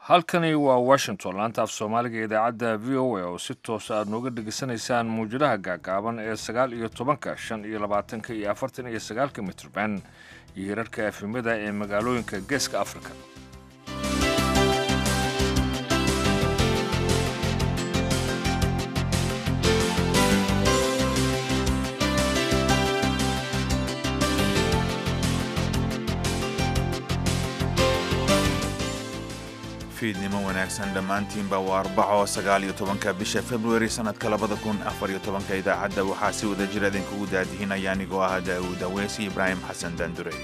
halkani waa washington laanta af soomaaliga idaacadda v o a oo si toosa aad nooga dhegaysanaysaan mawjadaha gaagaaban ee sagaal iyo tobanka shan iyo labaatanka iyo afartan iyo sagaalka mitrban iyo hirarka efimada ee magaalooyinka geeska afrika fiidnimo wanaagsan dhammaantiinba waa arbaco sagaal iyo tobanka bisha februari sannadka labada kun afar iyo tobanka idaacadda waxaa si wada jir idinkugu daadihinaya anigoo ah daa'uud aweesi ibraahim xasan daandurey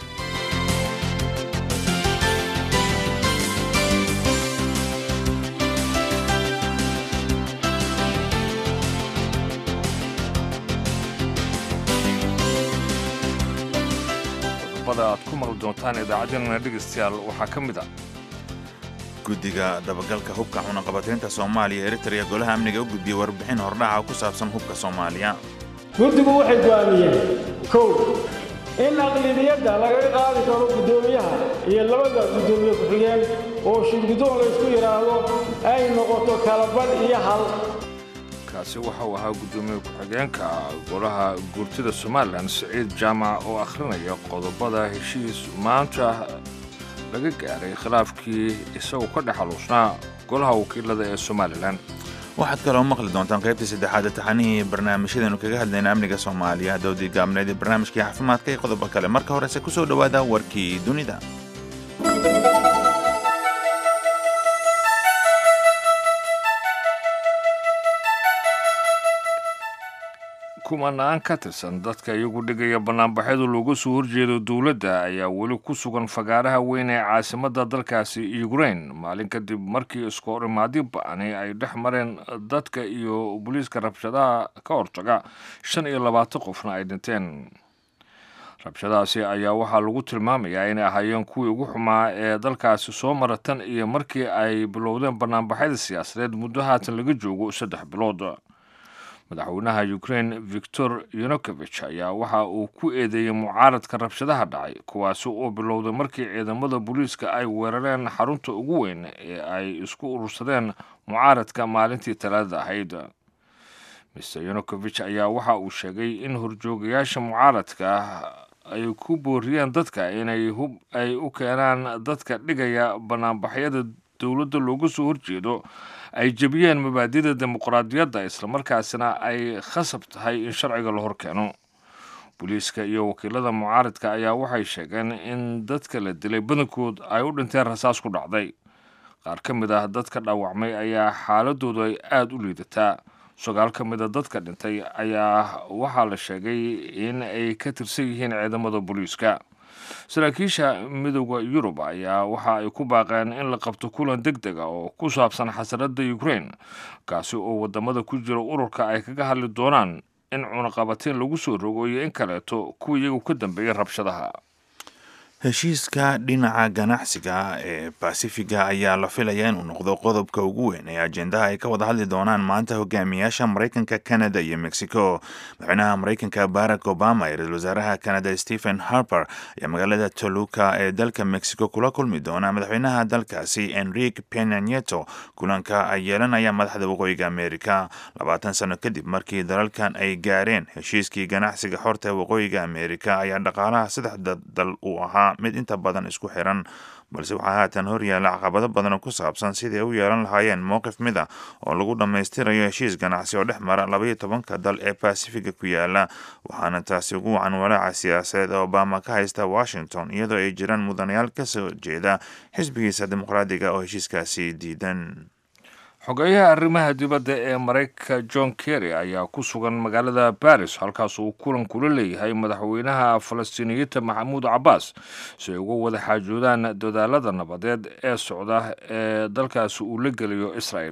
qodobada aad ku maqli doontaan idaacaddeenana dhegaystayaal waxaa ka mid a guddiga dabagalka hubka cunaqabataynta soomaaliya eritrea golaha amniga u gudbiyey warbixin hordhaca ku saabsan hubka soomaaliya guddigu waxay go'aamiyeen kow in aqlidiyadda lagaga qaadi karo guddoomiyaha iyo labada guddoomiye ku-xigeen oo shirguddoon laysku yidhaahdo ay noqoto kalabadh iyo hal kaasi waxa uu ahaa guddoomiye ku-xigeenka golaha guurtida somalilan siciid jaamac oo akhrinaya qodobada heshiis maanta laga gaaray khilaafkii isagu ka dhex aluusnaa golaha wakiilada ee somalilan waxaad kaloo maqli doontaan qaybtii saddexaad taxanihii barnaamijyadeenu kaga hadlayna amniga soomaaliya dowdii gaabneed ee barnaamijkii caafimaadka iyo qodobo kale marka horese ku soo dhowaada warkii dunida kumanaan ka tirsan dadka iyagu dhigaya bannaanbaxyadu looga soo horjeedo dowladda ayaa weli ku sugan fagaaraha weyn ee caasimadda dalkaasi ukrain maalin kadib markii iskoorimaadyo ba'ani ay dhex mareen dadka iyo booliiska rabshadaha ka hortaga shan iyo labaatan qofna ay dhinteen rabshadahaasi ayaa waxaa lagu tilmaamayaa inay ahaayeen kuwii ugu xumaa ee dalkaasi soo mara tan iyo markii ay bilowdeen bannaanbaxyada siyaasadeed muddo haatan laga joogo saddex bilood madaxweynaha ukrain victor yonukovich ayaa waxa uu ku eedeeyey mucaaradka rabshadaha dhacay kuwaasi oo bilowday markii ciidamada booliiska ay weerareen xarunta ugu weyn ee ay isku urursadeen mucaaradka maalintii talaadada ahayd mr yonukovich ayaa waxa uu sheegay in horjoogayaasha mucaaradka ay ku booriyeen dadka inay hub ay u keenaan dadka dhigaya bannaanbaxyada dowladda looga soo horjeedo ay jebiyeen mabaadida dimuqraadiyadda islamarkaasina ay khasab tahay in sharciga la hor keeno booliiska iyo wakiilada mucaaradka ayaa waxay sheegeen in dadka la dilay badankood ay u dhinteen rasaas ku dhacday qaar ka mid ah dadka dhaawacmay ayaa xaaladoodu ay aada u liidataa sagaal ka mid a dadka dhintay ayaa waxaa la sheegay in ay ka tirsan yihiin ciidamada booliiska saraakiisha midooda yurub ayaa waxa ay ku baaqeen in la qabto kulan deg deg a oo ku saabsan xasaradda ukrain kaasi oo waddamada ku jira ururka ay kaga hadli doonaan in cunaqabateen lagu soo rogo iyo in kaleeto kuwa iyagu ka dambeeyay rabshadaha heshiiska dhinaca ganacsiga ee basifiga ayaa la filayaa inuu noqdo qodobka ugu weyn ee ajendaha ay ka wada hadli doonaan maanta hogaamiyaasha maraykanka canada iyo mexico madaxweynaha maraykanka barack obama iyo ra-isul wasaaraha canada stephen harper ayaa magaalada toluca ee dalka mexico kula kulmi doona madaxweynaha dalkaasi enrique pena nieto kulanka ay yeelanaya madaxda waqooyiga america labaatan sano kadib markii dalalkan ay gaareen heshiiskii ganacsiga xorta ee waqooyiga america ayaa dhaqaalaha saddexda dal uu ahaa mid inta badan isku xiran balse waxaa haatan horyaalla caqabado badan ku saabsan sidai u yeelan lahaayeen mowqif mid a oo lagu dhammaystirayo heshiis ganacsi oo dhex mara labaiyo tobanka dal ee basifiga ku yaala waxaana taasi ugu wacan walaaca siyaasadeed ee obama ka haysta washington iyadoo ay jiraan mudanayaal ka soo jeeda xisbigiisa dimuqraadiga oo heshiiskaasi diidan xogeeyaha arrimaha dibadda ee maraykanka john kerry ayaa ku sugan magaalada baris halkaas uu kulan kula leeyahay madaxweynaha falastiiniyiinta maxamuud cabbaas si ay uga wada xaajoodaan dadaalada nabadeed ee socda ee dalkaasi uu la geliyo israel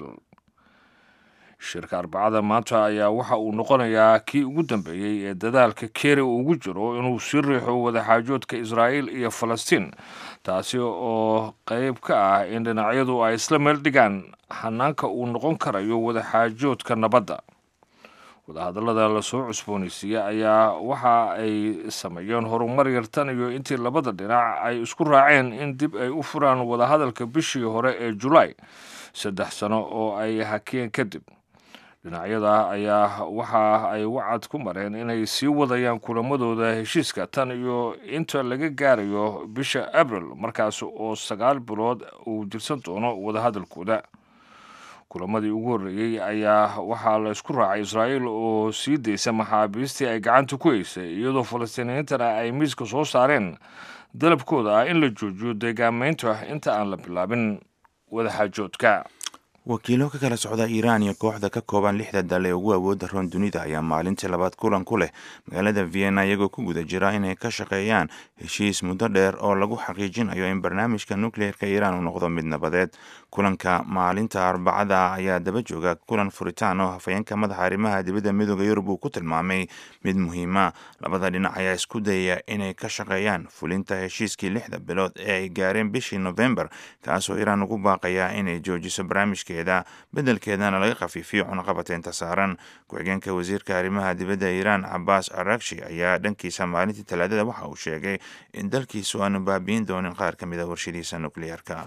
shirka arbacada maanta ayaa waxa uu noqonayaa kii ugu dambeeyey ee dadaalka kerry uu ugu jiro inuu sii riixo wadaxaajoodka israa'iil iyo falastiin taasi oo qayb ka ah in dhinacyadu ay isla meel dhigaan hanaanka uu noqon karayo wadaxaajoodka nabadda wadahadallada lasoo cusboonaysiiyey ayaa waxa ay sameeyeen horumar yartan iyo intii labada dhinac ay isku raaceen in dib ay u furaan wadahadalka bishii hore ee julaay saddex sano oo ay hakeen kadib dhinacyada ayaa waxa ay wacad ku mareen inay sii wadayaan kulamadooda heshiiska tan iyo inta laga gaarayo bisha abril markaas oo sagaal bilood uu jirsan doono wadahadalkooda kulamadii ugu horreeyey ayaa waxaa la isku raacay israa'iil oo sii daysa maxaabiistii ay gacanta ku haysay iyadoo falastiiniyiintana ay miiska soo saareen dalabkooda ah in la joojiyo deegaameynta inta aan la bilaabin wadaxaajoodka wakiilo ka kala socda iiraan iyo kooxda ka kooban lixda dal ee ugu awoodda roon dunida ayaa maalintii labaad kulan ku leh magaalada vienna iyagoo ku guda jira inay ka shaqeeyaan heshiis muddo dheer oo lagu xaqiijinayo in barnaamijka nukleerka iiraan uu noqdo mid nabadeed kulanka maalinta arbacada ayaa daba jooga kulan furitaan oo hafayeenka madaxa arrimaha dibadda midooda yurub uu ku tilmaamay mid muhiima labada dhinac ayaa isku dayaya inay ka shaqeeyaan fulinta heshiiskii lixda bilood ee ay gaareen bishii novembar kaasoo iiraan ugu baaqaya inay joojiso barnaamijka bedelkeedana laga khafiifiyo cunaqabateynta saaran ku-xigeenka wasiirka arrimaha dibadda iiraan cabaas arakshi ayaa dhankiisa maalintii talaadada waxa uu sheegay in dalkiisu aanu baabi'in doonin qaar ka mid a warshadiisa nukliyeerka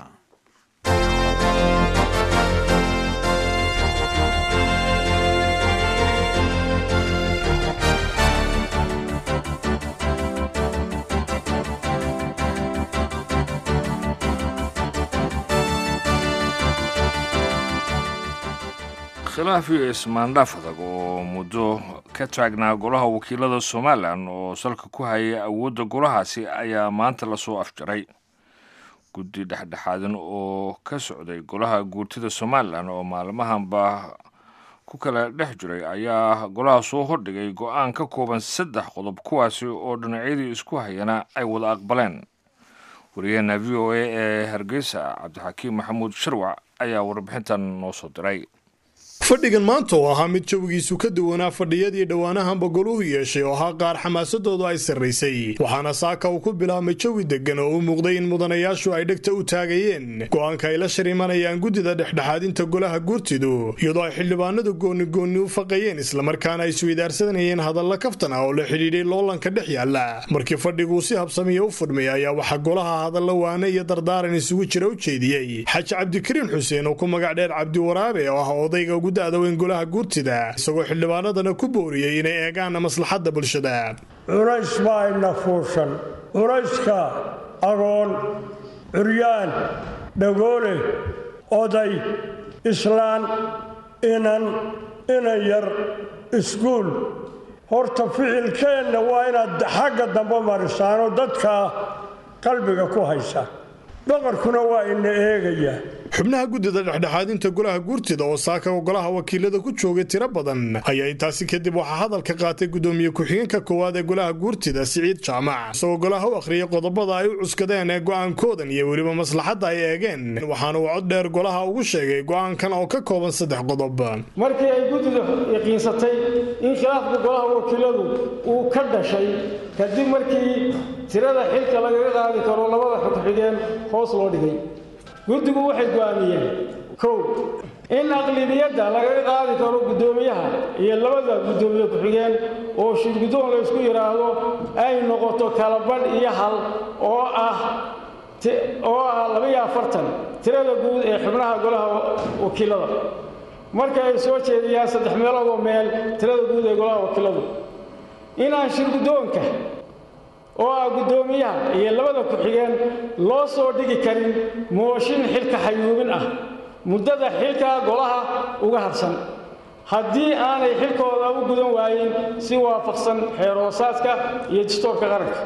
khilaaf iyo ismaandhaaf adag oo muddo ka taagnaa golaha wakiilada somalilan oo salka ku hayay awoodda golahaasi ayaa maanta lasoo afjaray guddi dhexdhexaadan oo ka socday golaha guurtida somalilan oo maalmahanba ku kala dhex jiray ayaa golaha soo hordhigay go-aan ka kooban saddex qodob kuwaasi oo dhinacyadii isku hayana ay wada aqbaleen wariyaheena v o a ee hargeysa cabdixakiim maxamuud sharwac ayaa warbixintan noo soo diray fadhigan maanta oo ahaa mid jawigiisu ka duwanaa fadhiyadii dhowaanahanba goluhu yeeshay oo ahaa qaar xamaasadoodu ay sarraysay waxaana saaka uu ku bilaabmay jawi deggan oo u muuqday in mudanayaashu ay dhegta u taagayeen go-aanka ay la sharimanayaan guddida dhexdhexaadinta golaha guurtidu iyadoo ay xildhibaanadu goonigoonni u faqayeen islamarkaana ay isweydaarsanayeen hadalla kaftan ah oo la xidhiidhay loolanka dhex yaalla markii fadhiguu si habsamiya u fudhmay ayaa waxaa golaha hadalla waane iyo dardaaran isugu jira u jeediyey xaaji cabdikariin xuseen oo ku magac dheer cabdiwaraabe oo ah odayga daadaweyn golaha guurtida isagoo xildhibaanadana ku booriyey inay eegaana maslaxadda bulshada culays baa ina fuushan culayska agoon curyaan dhagoole oday islaan inan inan yar iskuul horta ficilkeenna waa inaad xagga dambe marisaanoo dadka qalbiga ku haysa boqorkuna waa ina eegaya xubnaha guddida dhexdhexaadinta golaha guurtida oo saaka golaha wakiilada ku joogay tiro badan ayaa intaasi kadib waxaa hadalka qaatay gudoomiye ku-xigeenka koowaad ee golaha guurtida siciid jaamac isagoo golaha u akhriyay qodobada ay u cuskadeen ee go-aankoodan iyo weliba maslaxadda ay eegeen waxaana uu cod dheer golaha ugu sheegay go-aankan oo ka kooban saddex qodob markii ay guddidu yaqiinsatay in khilaafka golaha wakiiladu uu ka dhashay kadib markii tirada xilka lagaga qaadi karo labada xogxigeen hoos loo dhigay guddigu waxay go'aamiyeen kow in aqlibiyadda lagaga qaadi karo guddoomiyaha iyo labada guddoomiye ku-xigeen oo shirguddoon la ysku yidhaahdo ay noqoto kalabadh iyo hal oo ah oo ah labaiyo afartan tirada guud ee xubnaha golaha wakiilada marka ay soo jeediyaan saddex meelood oo meel tirada guud ee golaha wakiiladu inaan shirguddoonka oo ah guddoomiyaha iyo labada ku-xigeen loo soo dhigi karin mooshin xilka xayuubin ah muddada xilka golaha uga harsan haddii aanay xilkooda u gudan waayin si waafaqsan xeeroosaadka iyo distoorka qaranka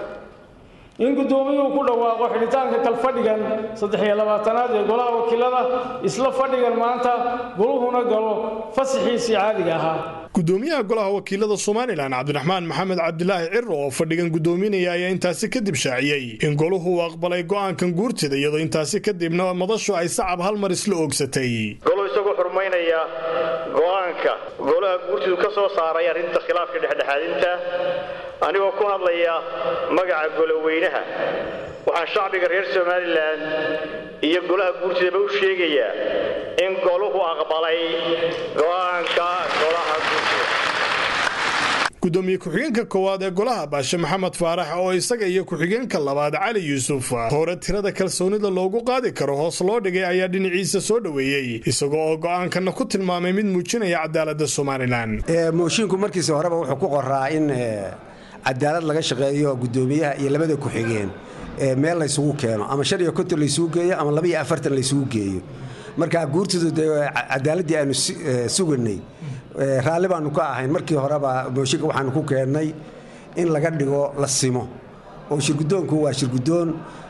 in guddoomiyuhu ku dhawaaqo xidhitaanka kalfadhigan saddex-iyo labaatanaad ee golaha wakiilada isla fadhigan maanta goluhuna galo fasaxiisii caadiga ahaa gudoomiyaha golaha wakiilada somalilan cabdiraxmaan maxamed cabdilaahi ciro oo fadhigan gudoominaya ayaa intaasi kadib shaaciyey in goluhu uu aqbalay go'aankan guurtida iyadoo intaasi kadibna madashu ay sacab hal mar isla oogsatay goluhu isagoo xurmaynaya go'aanka golaha guurtidu ka soo saaray arrinta khilaafka dhexdhexaadinta anigoo ku hadlaya magaca goloweynaha waxaan shacbiga reer somalilan iyo golaha guurtidaba u sheegayaa in goluhu aqbalay go'aanka golaha guurtida gudoomiye ku-xigeenka koowaad ee golaha baashe maxamed faarax oo isaga iyo ku-xigeenka labaad cali yuusuf hore tirada kalsoonida loogu qaadi karo hoos loo dhigay ayaa dhinaciisa soo dhoweeyey isagoo oo go'aankana ku tilmaamay mid muujinaya cadaalada somalilan mooshiinku markiisa horeba wuxuu ku qoraa in cadaalad laga shaqeeyo gudoomiyaha iyo labada ku-xigeen meel laysugu keeno ama shan iyo konton laysugu geeyo ama laba iyo afartan laysugu geeyo marka guurtidu dee cadaaladdii aanu suganay raalli baanu ka ahayn markii horeba mooshinka waxaanu ku keennay in laga dhigo la simo oo shirgudoonku waa shirgudoon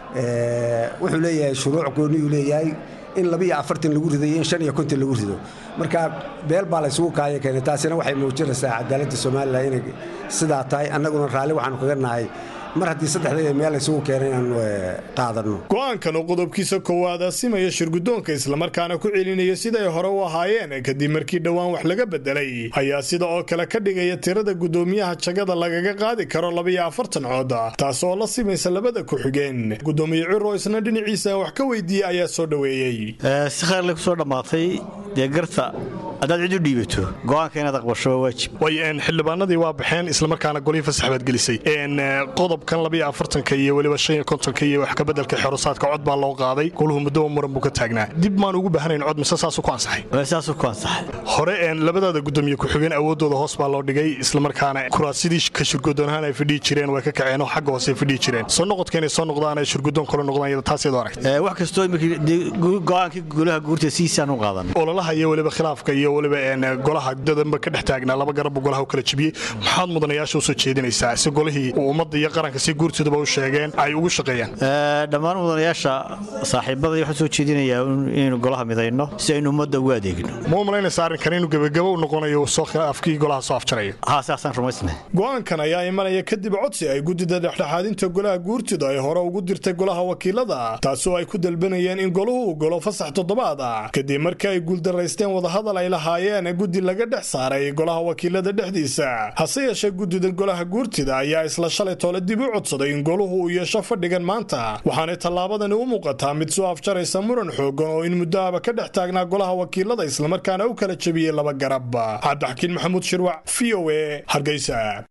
wuxuu leeyahay shuruuc gooniyuu leeyahay in labiiyo afartan lagu rido iyo in shan iyo konton lagu rido marka beel baa laysugu kaaya keenay taasina waxay muujinaysaa cadaaladda somalilan inay sidaa tahay annaguna raalli waxaanu kaga nahay mar haddii saddexdayda meel laysugu keenay inaanu qaadanno go'aankan oo qodobkiisa koowaad asimaya shirgudoonka islamarkaana ku celinaya siday hore u ahaayeen kadib markii dhowaan wax laga bedelay ayaa sida oo kale ka dhigaya tirada gudoomiyaha jagada lagaga qaadi karo labaiyo afartan cood taas oo la simaysa labada ku-xigeen gudoomiye ciro isna dhinaciisa wax ka weydiiyey ayaa soo dhoweeyey si khayrle kusoo dhammaatay dee garta haddaad cid u dhiibato go'aanka inaad aqbasho waa waajib way xildhibaanadii waa baxeen islamarkaana golihii fasax baad gelisay qodobkan labiyo afartanka iyo weliba shan iyo kontonka iyo wax kabedelka xerusaadka cod baa loo qaaday goluhu muddoba muran buu ka taagnaa dib maan ugu baahanayn cod mise saasuu ku ansaxay saasuu ku ansaxay hore labadaada gudoomiye ku-xigeen awooddooda hoos baa loo dhigay islamarkaana kuraasidii ka shirgudoonahaan ay fadhiyi jireen way ka kaceen oo xagga hoose fadhiyi jireen soo noqodka inay soo noqdaan ay shirgudoon kale noqdaan taasiyad aragtay wax kastoo go'aankii golaha guurta siisaan u qaadan ololaha iyo weliba khilaafka iyo weliba golaha dadanba ka dhex taagnaa laba garabbu golaha u kala jebiyey maxaad mudanayaasha usoo jeedinaysaa si golihii ummadda iyo qaranka si guurtooduba u sheegeen ay ugu shaqeeyaan dhammaan mudanayaasha saaxiibada waxaan soo jeedinayaa inaynu golaha midayno si aynu ummadda ugu adeegno ma u malaynaysa arrinkan inuu gebagabo u noqonayo afkii golaha soo afjarayo haa saasaan rumaysnay go'aankan ayaa imanaya kadib codsi ay guddida dhexdhexaadinta golaha guurtida ay hore ugu dirtay golaha wakiilada taasoo ay ku dalbanayeen in goluhu uu golo fasax toddobaad ah kadib markii ay guuldaraysteen wadahadal ay lahaayeen guddi laga dhex saaray golaha wakiilada dhexdiisa hase yeeshee guddida golaha guurtida ayaa isla shalay toole dib u codsaday in goluhu uu yeesho fadhigan maanta waxaanay tallaabadani u muuqataa mid soo afjaraysa muran xoogan oo in muddoaba ka dhex taagnaa golaha wakiilada islamarkaana u kala jebiyey laba garab cabdixakiin maxamuud shirwac v o e hargeysa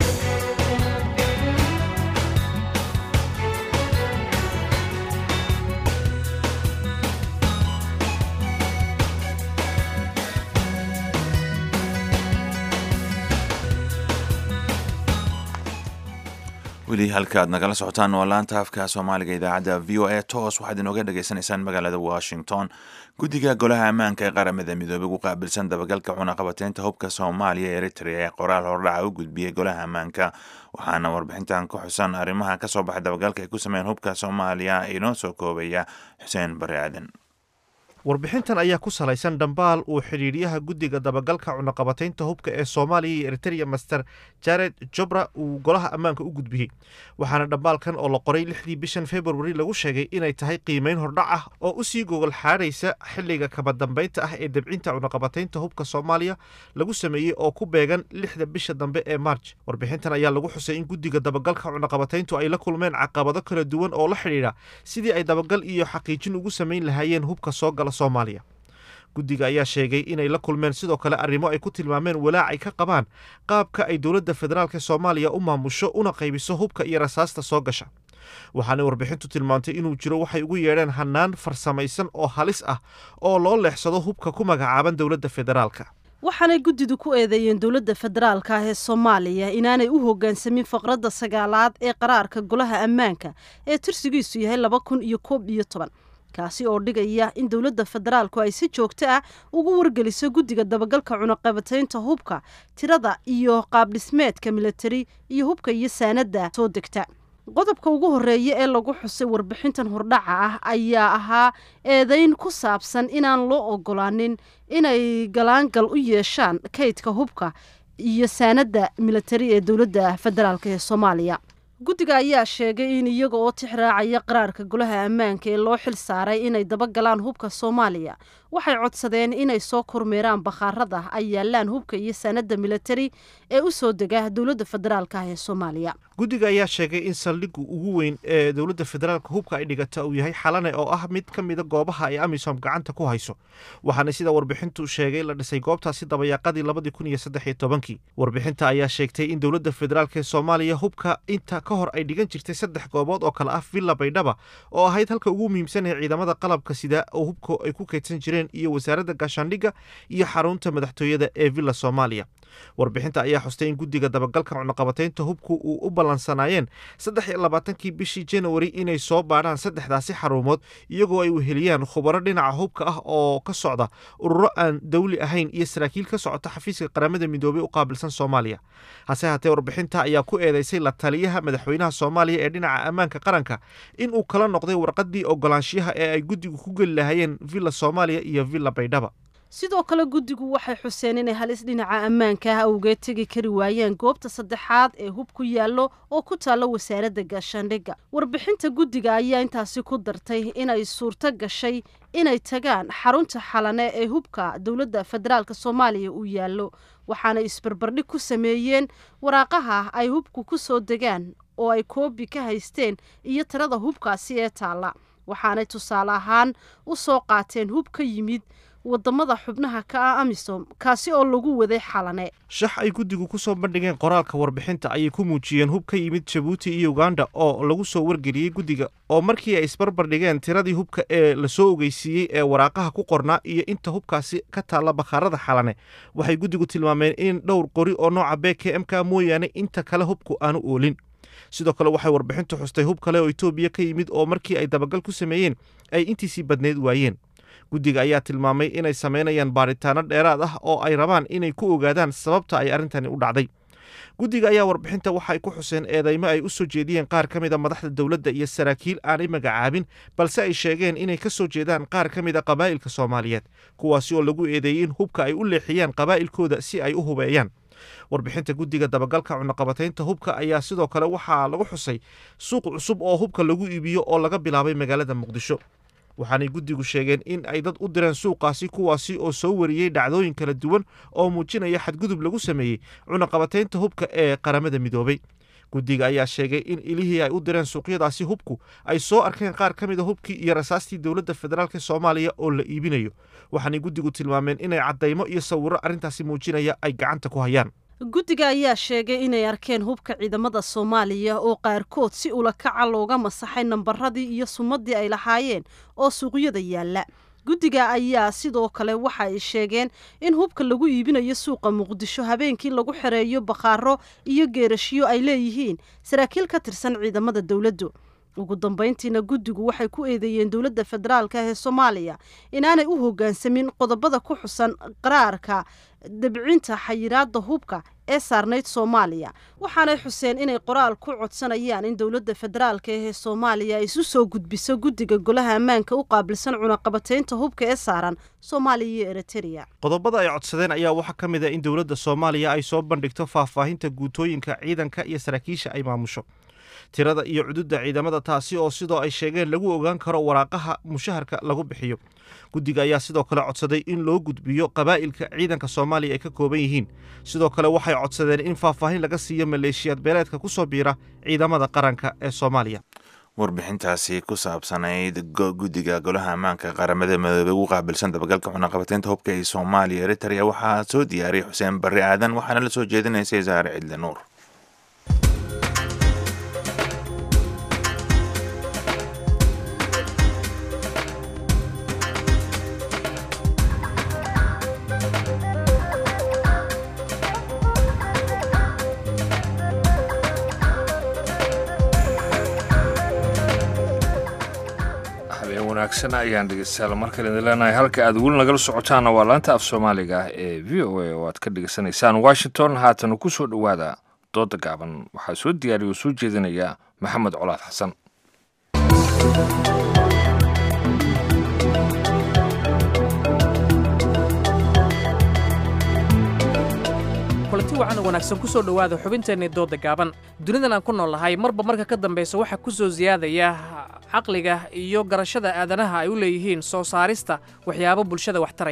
weli halka aad nagala socotaan waa laanta afka soomaaliga idaacadda v o a toos waxaad inooga dhagaysanaysaan magaalada washington guddiga golaha ammaanka ee qaramada midoobey ugu qaabilsan dabagalka cunaqabateynta hubka soomaaliya eritrea ee qoraal hordhaca u gudbiyey golaha ammaanka waxaana warbixintan ku xusan arrimaha ka soo baxay dabagalka ay ku sameeyeen hubka soomaaliya inoo soo koobaya xuseen bari aadan warbixintan ayaa ku salaysan dhambaal uu xidhiidhyaha guddiga dabagalka cunaqabataynta hubka ee soomaaliya iyo eritereya master jared jobra uu golaha ammaanka u gudbiyey waxaana dhambaalkan oo la qoray lixdii bishan februari lagu sheegay inay tahay qiimayn hordhac ah oo u sii gogol xaadhaysa xilliga kama dambaynta ah ee debcinta cunaqabataynta hubka soomaaliya lagu sameeyey oo ku beegan lixda bisha dambe ee marj warbixintan ayaa lagu xusay in guddiga dabagalka cunaqabatayntu ay la kulmeen caqabado kala duwan oo la xidhiidha sidii ay dabagal iyo xaqiijin ugu samayn lahaayeen hubka soo gala soomaaliya guddiga ayaa sheegay inay la kulmeen sidoo kale arrimo ay ku tilmaameen walaac ay ka qabaan qaabka ay dowladda federaalk soomaaliya u maamusho una qaybiso hubka iyo rasaasta soo gasha waxaanay warbixintu tilmaantay inuu jiro waxay ugu yeedheen hannaan farsamaysan oo halis ah oo loo leexsado hubka ku magacaaban dowladda federaalka waxaanay guddidu ku eedeeyeen dowladda federaalka ah ee soomaaliya inaanay u hoggaansamin faqradda sagaalaad ee qaraarka golaha ammaanka ee tirsigiisu yahay laba kun iyo koob iyo toban kaasi oo dhigaya in dowladda federaalku ay si joogto ah ugu wargeliso guddiga dabagalka cunaqabataynta hubka tirada iyo qaabdhismeedka militari iyo hubka iyo saanadda soo degta qodobka ugu horeeya ee lagu xusay warbixintan hordhaca ah ayaa ahaa eedayn ku saabsan inaan loo ogolaanin inay galaangal u yeeshaan kaydka hubka iyo saanadda militari ee dowladda federaalk ee soomaaliya guddiga ayaa sheegay in iyaga oo tixraacaya qaraarka golaha ammaanka ee loo xil saaray inay dabagalaan hubka soomaaliya waxay codsadeen inay soo kormeeraan bakhaarada ay yaalaan hubka iyo sanadda militari ee u soo dega dowladda federaalk ah ee soomaaliya guddiga ayaa sheegay in saldhigga ugu weyn ee dowladda federaalka hubka ay dhigata uu yahay xalane oo ah mid ka mida goobaha ay amisom gacanta ku hayso waxaana sida warbixintu sheegay la dhisay goobtaasi dabayaaqadii labadii kun iyo saddex iyo tobankii warbixinta ayaa sheegtay in dowladda federaalk ee soomaaliya hubka inta ka hor ay dhigan jirtay saddex goobood oo kale ah villa baydhaba oo ahayd halka ugu muhiimsan ee ciidamada qalabka sida oo hubka ay ku kaydsan jireen iyo wasaaradda gaashaandhigga iyo xarunta madaxtooyada ee villa soomaaliya warbixinta ayaa xustay in guddiga dabagalka cunaqabataynta hubku uu u ballansanaayeen saddex iyo labaatankii bishii januari inay soo baadhaan saddexdaasi xarumood iyagoo ay weheliyaan khubaro dhinaca hubka ah oo ka socda ururo aan dawli ahayn iyo saraakiil ka socota xafiiska qaramada midoobey u qaabilsan soomaaliya hase haatee warbixinta ayaa ku eedeysay la taliyaha madaxweynaha soomaaliya ee dhinaca ammaanka qaranka in uu kala noqday warqaddii ogolaanshiyaha ee ay guddigu ku geli lahaayeen villa soomaaliya iyo villa baydhaba sidoo kale guddigu waxay xuseen inay halis dhinaca ammaanka ah awgeed tegi kari waayeen goobta saddexaad ee hub ku yaallo oo ku taalla wasaaradda gaashaandhigga warbixinta guddiga ayaa intaasi ku dartay inay suurto gashay inay tagaan xarunta xalane ee hubka dowladda federaalk soomaaliya uu yaallo waxaanay isbarbardhig ku sameeyeen waraaqaha ay hubku ku soo degaan oo ay koobi ka haysteen iyo tirada hubkaasi ee taalla waxaanay tusaale ahaan u soo qaateen hub ka yimid wadamada xubnaha ka ah amisom kaasi oo lagu waday xalane shax ay guddigu ku soo bandhigeen qoraalka warbixinta ayay ku muujiyeen hub ka yimid jabuuti iyo uganda oo lagu soo wargeliyey guddiga oo markii ay isbarbardhigeen tiradii hubka ee lasoo ogeysiiyey ee waraaqaha ku qornaa iyo inta hubkaasi ka taalla bakhaarada xalane waxay guddigu tilmaameen in dhowr qori oo nooca b k m ka mooyaane inta kale hubku aanu oolin sidoo kale waxay warbixintu xustay hub kale oo etoobiya ka yimid oo markii ay dabagal ku sameeyeen ay intiisii badneyd waayeen guddiga ayaa tilmaamay inay samaynayaan baaritaano dheeraad ah oo ay rabaan inay ku ogaadaan sababta ay arrintani u dhacday guddiga ayaa warbixinta waxay ku xuseen eedeymo ay u soo jeediyeen qaar ka mid a madaxda dowladda iyo saraakiil aanay magacaabin balse ay sheegeen inay ka soo jeedaan qaar ka mid a qabaa'ilka soomaaliyeed kuwaasi oo lagu eedeeyey in hubka ay u leexiyaan qabaa'ilkooda si ay u hubeeyaan warbixinta guddiga dabagalka cunaqabataynta hubka ayaa sidoo kale waxaa lagu xusay suuq cusub oo hubka lagu iibiyo oo laga bilaabay magaalada muqdisho waxaanay guddigu sheegeen in ay dad u direen suuqaasi kuwaasi oo soo wariyey dhacdooyin kala duwan oo muujinaya xadgudub lagu sameeyey cunaqabataynta hubka ee qaramada midoobay guddiga ayaa sheegay in ilihii ay u direen suuqyadaasi hubku ay soo arkeen qaar ka mid a hubkii iyo rasaastii dowladda federaalk soomaaliya oo la iibinayo waxaanay guddigu tilmaameen inay caddaymo iyo sawirro arrintaasi muujinaya ay gacanta ku hayaan guddiga ayaa sheegay inay arkeen hubka ciidamada soomaaliya oo qaarkood si ula kaca looga masaxay nambaradii iyo sumadii ay lahaayeen oo suuqyada yaalla guddiga ayaa sidoo kale waxa ay sheegeen in hubka lagu iibinayo suuqa muqdisho habeenkii lagu xereeyo bakhaaro iyo geerashyo ay leeyihiin saraakiil ka tirsan ciidamada dowladdu ugu dambayntiina guddigu waxay ku eedeeyeen dowladda federaalk ee soomaaliya inaanay u hoggaansamin qodobada ku xusan qaraarka dabcinta xayiraadda hubka ee saarnayd soomaaliya waxaanay xuseen inay qoraal ku codsanayaan in dowladda federaalk ee soomaaliya ay isu soo gudbiso guddiga golaha ammaanka u qaabilsan cunaqabataynta hubka ee saaran soomaaliya iyo eritrea qodobada ay codsadeen ayaa waxaa ka mid a in dowladda soomaaliya ay soo bandhigto faahfaahinta guutooyinka ciidanka iyo saraakiisha ay maamusho tirada iyo cududda ciidamada taasi oo sidoo ay sheegeen lagu ogaan karo waraaqaha mushaharka lagu bixiyo guddiga ayaa sidoo kale codsaday in loo gudbiyo qabaa'ilka ciidanka soomaaliya ay ka kooban yihiin sidoo kale waxay codsadeen in faahfaahin laga siiyo maleeshiyaad beeleedka ku soo biira ciidamada qaranka ee soomaaliya warbixintaasi ku saabsanayd guddiga golaha ammaanka qaramada midoobey ugu qaabilsan dabagalka cunaqabataynta hubka ee soomaaliya eritrea waxaa soo diyaariyay xuseen barre aadan waxaana la soo jeedinaysay saare cidle nuur wanaagsan ayaan dhegeystayaal markale idin leenahay halka aad weli nagala socotaanna waa laanta af soomaaliga ah ee v o a oo aad ka dhegeysanaysaan washington haatana ku soo dhowaada dooda gaaban waxaa soo diyaariya oo soo jeedinaya maxamed colaad xasan kulanti wacan oo wanaagsan ku soo dhowaada xubinteennii dooda gaaban dunidan aan ku nool lahay marba marka ka dambaysa waxaa ku soo siyaadaya caqliga iyo garashada aadanaha ay u leeyihiin soo saarista waxyaabo bulshada wax taraya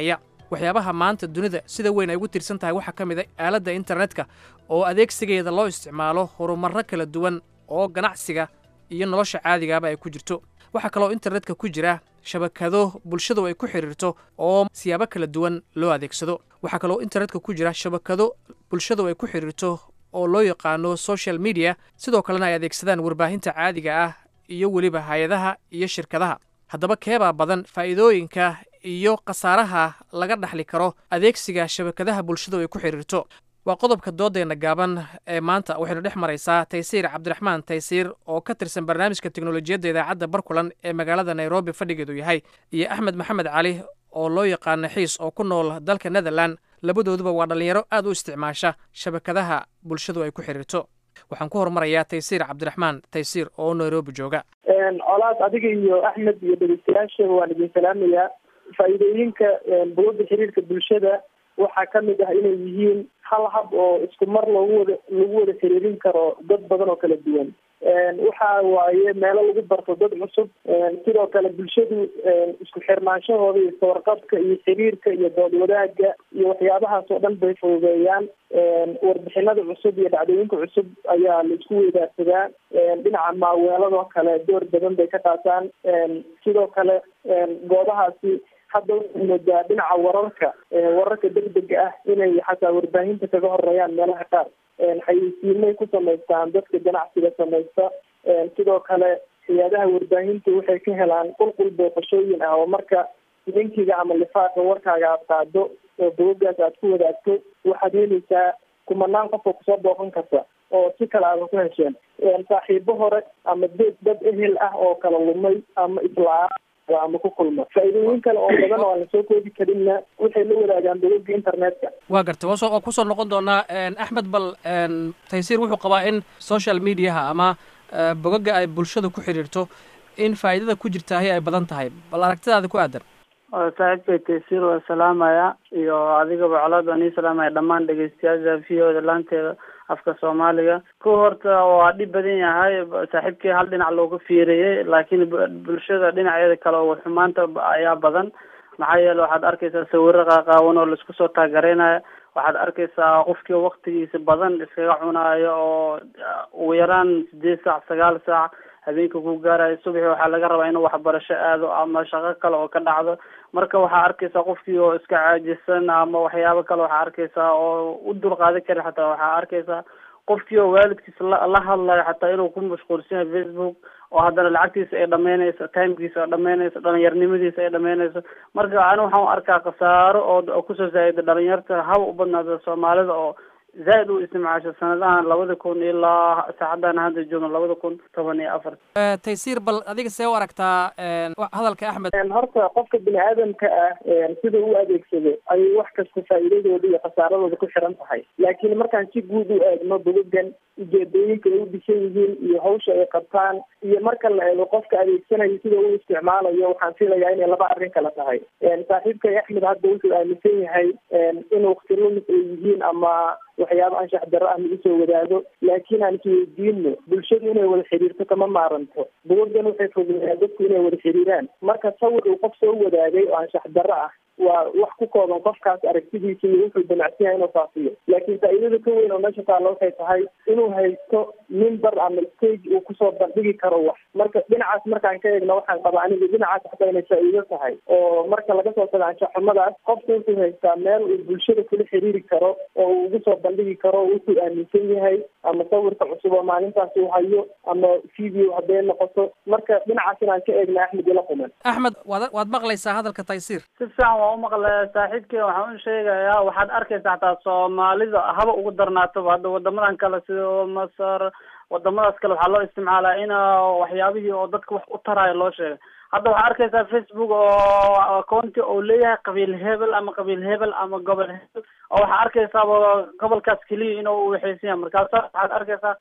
waxyaabaha maanta dunida sida weyn ay ugu tiirsan tahay waxaa ka mid a aaladda internetka oo adeegsigeeda loo isticmaalo horumarro kala duwan oo ganacsiga iyo nolosha caadigaaba ay ku jirto waxaa kaloo internetka ku jira shabakado bulshadu ay ku xidhiirto oo siyaabo kala duwan loo adeegsado waxaa kaloo internetka ku jira shabakado bulshadu ay ku xidhiirto oo loo yaqaano social media sidoo kalena ay adeegsadaan warbaahinta caadiga ah iyo weliba hay-adaha iyo shirkadaha haddaba keebaa badan faa'iidooyinka iyo khasaaraha laga dhaxli karo adeegsiga shabakadaha bulshadu ay ku xidhiirto waa qodobka doodeenna gaaban ee maanta waxaynu dhex maraysaa taysiir cabdiraxmaan taysiir oo ka tirsan barnaamijka teknolojiyadda idaacadda barkulan ee magaalada nairobi fadhigeedu yahay iyo axmed maxamed cali oo loo yaqaano xiis oo ku nool dalka netherland labadooduba waa dhallinyaro aad u isticmaasha shabakadaha bulshadu ay ku xidhiirto waxaan ku horumarayaa taysiir cabdiraxmaan taysiir oo nairobi jooga colaad adiga iyo axmed iyo dhegeystayaasha waan idin salaamayaa faa'iidooyinka bulada xiriirka bulshada waxaa ka mid ah inay yihiin hal hab oo isku mar loogu wada lagu wada xiriirin karo dad badan oo kala duwan waxa waaye meelo lagu barto dad cusub sidoo kale bulshadu isku xirnaanshahooda iyo sawarqabka iyo xiriirka iyo dood wadaagga iyo waxyaabahaas oo dhan bay fududeeyaan warbixinada cusub iyo dhacdooyinka cusub ayaa la isku weydaarsadaa dhinaca maaweeladoo kale door badan bay ka qaataan sidoo kale goobahaasi hadda waxay moodaa dhinaca wararka wararka degdega ah inay xataa warbaahinta kaga horeeyaan meelaha qaar xayeysiimay ku samaystaan dadka ganacsiga samaysta sidoo kale hay-adaha warbaahinta waxay ka helaan qulqul booqashooyin ah oo marka linkiga ama lifaaqa warkaaga aad qaado oo bogagaas aad ku wadaagto waxaad helaysaa kumanaan qof oo kusoo booqan karta oo si kale aada ku hesheen saaxiibo hore ama dad dad ehel ah oo kala lumay ama isla ama ku kulma faa'iidooyin kale oo badan oo aan lasoo koobi karinna waxay la wadaagaan bogagga internetka waa gartay waso waa kusoo noqon doonaa axmed bal taysiir wuxuu qabaa in social mediaha ama bogagga ay bulshada ku xidhiirto in faa'iidada ku jirtaahi ay badan tahay bal aragtidaada ku aadan saaxiibkay taysiir waa salaamaya iyo adigaba colaad waan ii salaamaya dhammaan dhegeystayaasha v o da laanteeda afka soomaaliga ku horta waa dhib badan yahay saaxiibkii hal dhinac looga fiiriyey laakiin bulshada dhinaceeda kale oo xumaanta ayaa badan maxaa yeele waxaad arkaysaa sawiro qaaqaawan oo laisku soo taagereynaya waxaad arkaysaa qofkii waktigiisa badan iskaga cunaayo oo ugu yaraan sideed saac sagaal saac habeenka ku gaarayo subaxi waxaa laga rabaa inuu waxbarasho aado ama shaqo kale oo ka dhacdo marka waxaa arkaysaa qofkii oo iska caajisan ama waxyaabo kale waxaa arkaysaa oo u dulqaadan karin xataa waxaa arkaysaa qofkii oo waalidkiisa la la hadlayo xataa inuu ku mashquulsan yahay facebook oo haddana lacagtiisa ay dhameynayso timekiisa ay dhameynayso dhalinyarnimadiisa ay dhameynayso marka ani waxaan u arkaa khasaaro oo kusoo zaaiday dhalinyarta haba u badnaada soomaalida oo zaaid u isticmaasho sanadahan labada kun ilaa saacadan hadda joogno labada kun toban iyo afar taysiir bal adiga see u aragtaa hadalka axmed horta qofka bini aadamka ah sida u adeegsado ayay wax kasta faa'iidadooda iyo khasaaradooda ku xiran tahay laakiin markaan si guud u eegno bogogan ujeedooyinka ay u dhisan yihiin iyo hawsha ay qabtaan iyo marka la eego qofka adeegsanayo sida u isticmaalayo waxaan filayaa inay laba arrin kala tahay saaxiibkay axmed hadda wuxuu aaminsan yahay in waqti lumis ay yihiin ama waxyaabo anshax darro ah lagu soo wadaago laakiin aan isweydiino bulshadu inay wada xiriirto kama maaranto bogogan waxay fogeeyaan dadku inay wada xiriiraan marka sawir uu qof soo wadaagay oo anshax darro ah waa wax ku kooban qofkaas aragtidiisa iyo wuxuu damacsan yahay inuu faafiyo laakiin faa'iidada ka weyn oo meesha taalla waxay tahay inuu haysto mimber ama stage uu kusoo bandhigi karo wax marka dhinacaas markaan ka eegno waxaan qabaa aniga dhinacaas xataa inay faa'iido tahay oo marka laga soo tago anshaxumadaas qofka wuxuu haystaa meel uu bulshada kula xiriiri karo oo uu ugu soo bandhigi karo wuxuu aaminsan yahay ama sawirka cusub oo maalintaas uu hayo ama video hadday noqoto marka dhinacaas inaan ka eegna axmed ila quman axmed waad waad maqlaysaa hadalka taysiir si fiican waa umaqlaya saaxiibkii waxaan u sheegayaa waxaad arkaysa xataa soomaalida haba ugu darnaatoba hadda wadamadan kale sida masar wadamadaas kale waxaa loo isticmaalaa in waxyaabihii oo dadka wax u taraayo loo sheegay hadda waxaa arkaysaa facebook oo akoonti oo leeyahay qabiil hebel ama qabiil hebel ama gobol hebel oo waxaa arkaysaaba gobolkaas keliya inuu waxaysan yahay markaasa waxaad arkaysaa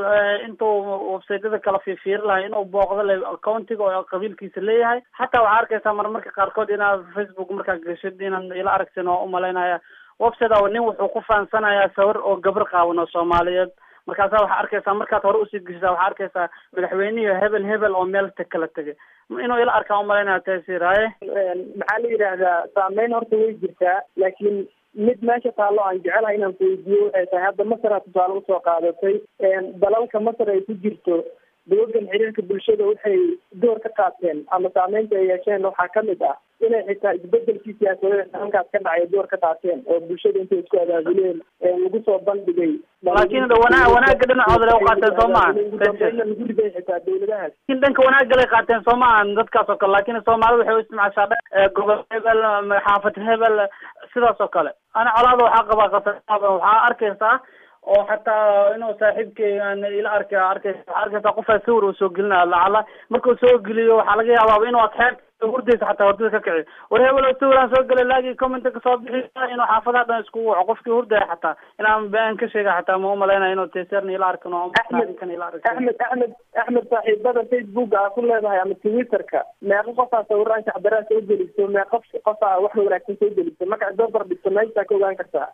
intuu websaytyada kala fiirfiiri lahay inuu booqdo le accountiga oo qabiilkiisa leeyahay xataa waxaa arkaysaa marmarka qaarkood inaad facebook markaa gashid inaan ila aragtin oo umalaynaya website nin wuxuu ku faansanayaa sawir oo gabar qaawan oo soomaaliyeed markaasaa waxaa arkaysaa markaad hore usii geshisaa waxaa arkaysaa madaxweynihii hebel hebel oo meel ta kala tegay inuu ila arkaa umalaynaya taasiir haye maxaa la yidhaahdaa saameyn horta way jirtaa laakiin mid meesha taallo aan jecelahay inaan kuweydiiyo waxay tahay hadda masar aad tusaale usoo qaadatay dalalka masar ay ku jirto dawladan xiriirka bulshada waxay door ka qaateen ama saameynta ay yeesheen waxaa kamid ah inay xitaa isbedelkii siyaasadeed halkaas ka dhacay door ka qaateen oo bulshada intay isku abaabuleen lagu soo bandhigay laakiin wana wanaagga dhinacooda lay qaateen soo maaha lagu riday xitaa dawladahaas laakiin dhanka wanaagga lay qaateen soo maahan dadkaas oo kale laakiin soomaalida waxay u isticmaashaa gobol hebel xaafad hebel sidaas oo kale ana colaada waxaa qabaa qasab waxaa arkaysaa oo xataa inuu saaxiibkay aan ila arka arkaysa waxaa arkaysaa qofaa sawir uu soo gelinaya lacala markuu soo geliyo waxaa laga yaabaa inuu adxeeb hurdaysa xataa hurdada ka kici war hebel oo sawiraan soo gelay laagii commenta kasoo bixi inuu xaafadaha dhan iskugu waco qofkii hurdaya xataa inaan been ka sheega xataa ma umalaynaya inuu teserna ila arkan oo axmed ila axmed axmed axmed saaxiibada facebook aa ku leedahay ama twitterka meeqa qofaa sawiraan shacdaraa soo geliso meeqa qofaa wax wanaagsan soo geliso marka dobar dhigto meeshaa ka ogaan kartaa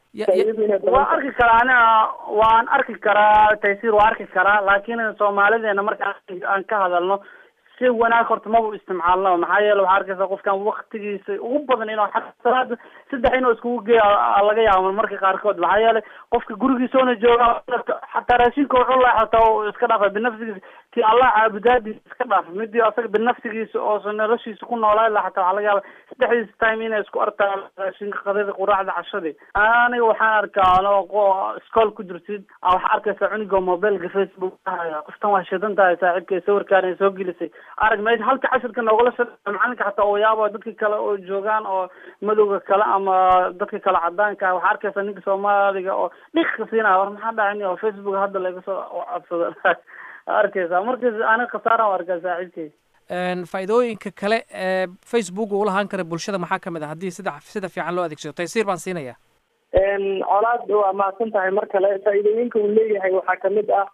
waa arki karaa ana waan arki karaa taysiir waa arki karaa laakiin soomaalideena marka aan ka hadalno si wanaag horta maba isticmaalno maxaa yeele waxaa arkaysa qofkan waktigiisa ugu badan inuu salaada saddex inuu iskugu geeya laga yaabo marka qaarkood maxaa yeele qofka gurigiisoona jooga xataa raashinka wuxuu laa xataa iska dhaafa binafsigiisa ti allah caabudaadiisa iska dhaaf midii asaga binafsigiisa oo noloshiisa ku noolaa la xataa waxaa laga yaaba saddexdiisa time inay isku arkaan raashinka qadada quraacda cashadii aniga waxaan arkaa anoo iskool ku jirtid waxaa arkaysa cunigoo mobileka facebook haya qoftan waa shidan tahay saaxiibkay sawirkaan soo gelisay arag meesha halka cashirka noogala sha macalinka xataa oo yaaba dadka kale oo joogaan oo madowga kale ama dadka kale cadaanka waxaa arkaysa ninka soomaaliga oo dhika siinaya war maxaa dhacin oo facebook hadda laga soo codsada arkaysa markas aniga khasaaraan arkaa saaxiibkay faa'iidooyinka kale ee facebook uu lahaan kara bulshada maxaa kamid ah haddii sida sida fiican loo adeegsado taysiir baan siinaya colaad waa mahadsan tahay mar kale faa'iidooyinka uu leeyahay waxaa kamid ah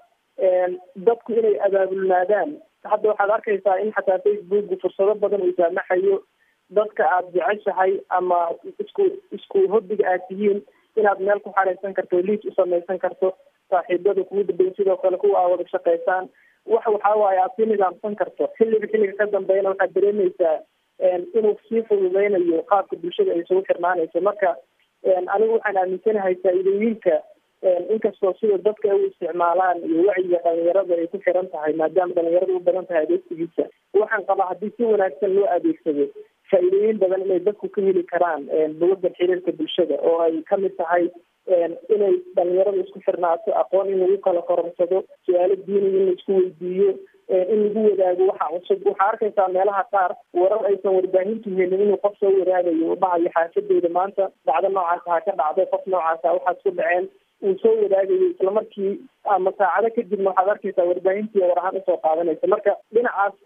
dadku inay abaabulnaadaan hadda waxaad arkaysaa in xataa facebook fursado badan uu saamaxayo dadka aada jeceshahay ama isku isku hobbiga aad tihiin inaad meel ku xareysan karto liis u samaysan karto saaxiibada kugu dambeyn sidoo kale kuwa aa wada shaqaysaan wax waxaa waaye aad sii nidaamsan karto xilliga xilliga ka dambeeyana waxaad dareemaysaa inuu sii fududeynayo qaabka bulshada ay isugu xirnaanayso marka anigu waxaan aaminsanahay faa'iidooyinka inkastoo sida dadka ay u isticmaalaan iyo wacyiga dhalinyarada ay ku xiran tahay maadaama dhalinyarada u badan tahay adeegsigiisa waxaan qabaa haddii si wanaagsan loo adeegsado faa'iidooyin badan inay dadku ka heli karaan bugagan xiriirka bulshada oo ay kamid tahay inay dhalinyarada isku xirnaato aqoon in lagu kala kororsado su-aalo diiniga in la isku weydiiyo in lagu wadaago waxa cusub waxaa arkaysaa meelaha qaar warar aysan warbaahintu helin inuu qof soo waraagayo u dhahayo xaafadeyda maanta dhacdo noocaas ha ka dhacday qof noocaasa waxaad ku dhaceen uu soo wadaagayo islamarkii ama saacado kadibna waxaad arkaysaa warbaahintii war ahaan usoo qaadanaysa marka dhinacaas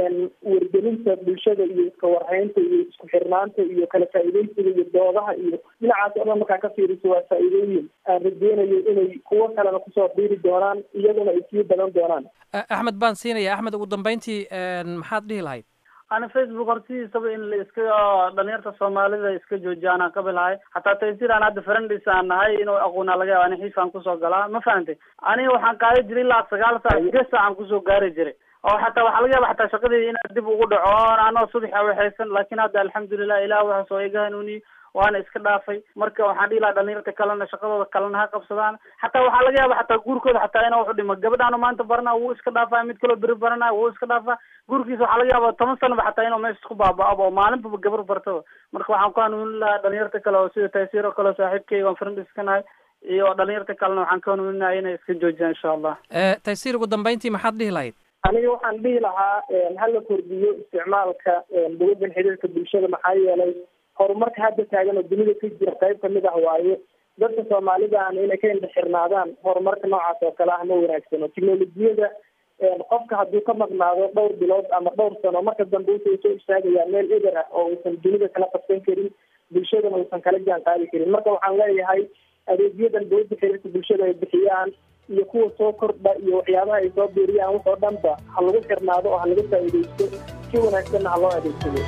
wargelinta bulshada iyo iska warhaynta iyo isku xirnaanta iyo kala faa'iideysiga iyo doodaha iyo dhinacaas oo dhan markaa ka fiiriso waa faa'iidooyin aan rajeynayo inay kuwo kalena kusoo biiri doonaan iyaguna ay sii badan doonaan axmed baan siinaya axmed ugu dambeyntii maxaad dhihi lahayd ana facebook hortidiisaba in la iska dhalinyarta soomaalida iska joojiya anaan qabi lahay xataa taysir aan hadda friendis aan nahay inuu aqoonaa laga yaaba ani xiifaan kusoo galaa ma fahantay aniga waxaan qaadi jiray ilaa sagaal saac sideed saacaan kusoo gaari jiray oo xataa waxaa laga yaaba xataa shaqadii inaad dib ugu dhaco anoo subax awexaysan laakiin hadda alxamdulilah ilah waxaas oo iga hanuuniye waana iska dhaafay marka waxaan dhihi lahaa dhalinyarta kalena shaqadooda kalena ha qabsadaan xataa waxaa laga yaaba xataa guurkooda xataa inuu wuxu dhimo gabadhaanu maanta barana wuu iska dhaafaa mid kaloo beri barana wuu iska dhaafaa guurkiisa waxaa laga yaaba toban sanaba xataa inuu meesha isku baaba-abo oo maalinbaba gabar bartaba marka waxaan ku hanuunin lahaa dhalinyarta kale oo sida taysiir oo kale oo saaxiibkeyga aan friend iska nahay iyo dhalinyarta kalena waxaan ka hanuuninaya inay iska joojiyaan insha allah taysiir ugu dambeyntii maxaad dhihi lahayd aniga waxaan dhihi lahaa hala kordhiyo isticmaalka bugagan xiriirka bulshada maxaa yeelay horumarka hadda taagan oo dunida ka jira qayb kamid ah waaye dadka soomaalidaana inay ka indhaxirnaadaan horumarka noocaas oo kale ah ma wanaagsano teknolojiyada qofka hadduu ka maqnaado dhowr bilood ama dhowr sano marka dambe wuxuu soo istaagayaa meel eber ah oo uusan dunida kala qabsan karin bulshadana uusan kala jaan qaadi karin marka waxaan leeyahay adeegyadan dowladda xiriirka bulshada ay bixiyaan iyo kuwa soo kordha iyo waxyaabaha ay soo biiriyaan wax oo dhanba ha lagu xirnaado oo ha laga faa'iidaysto si wanaagsanna ha loo adeegsado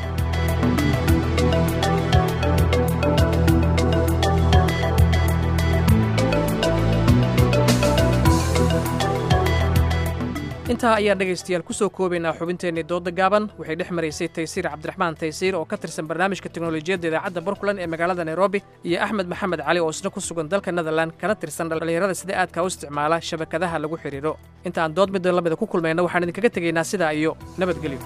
intaa ayaan dhegaystayaal ku soo koobaynaa xubinteennii dooda gaaban waxay dhex maraysay taysiir cabdiraxmaan taysiir oo ka tirsan barnaamijka teknolojiyadda idaacadda barkulan ee magaalada nairobi iyo axmed maxamed cali oo isna ku sugan dalka netherland kana tirsan dhallinyarada sida aadka u isticmaala shabakadaha lagu xidhiidho inta aan dood midda lamida ku kulmayna waxaan idinkaga tegaynaa sidaa iyo nabadgelyo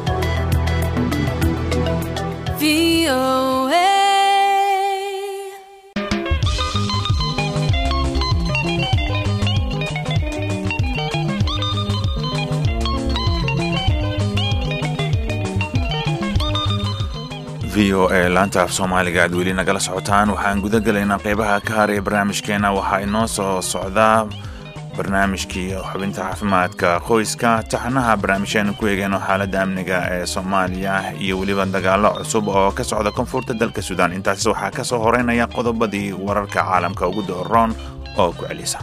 v o a laanta af soomaaliga aad weli nagala socotaan waxaan guda gelaynaa qeybaha ka har ee barnaamijkeena waxaa inoo soo socdaa barnaamijkii xubinta caafimaadka qoyska taxnaha barnaamijyaanu ku eegeyno xaaladda amniga ee soomaaliya iyo weliba dagaalo cusub oo ka socda koonfurta dalka suudaan intaas waxaa ka soo horeynaya qodobadii wararka caalamka ugu dooroon oo ku celisa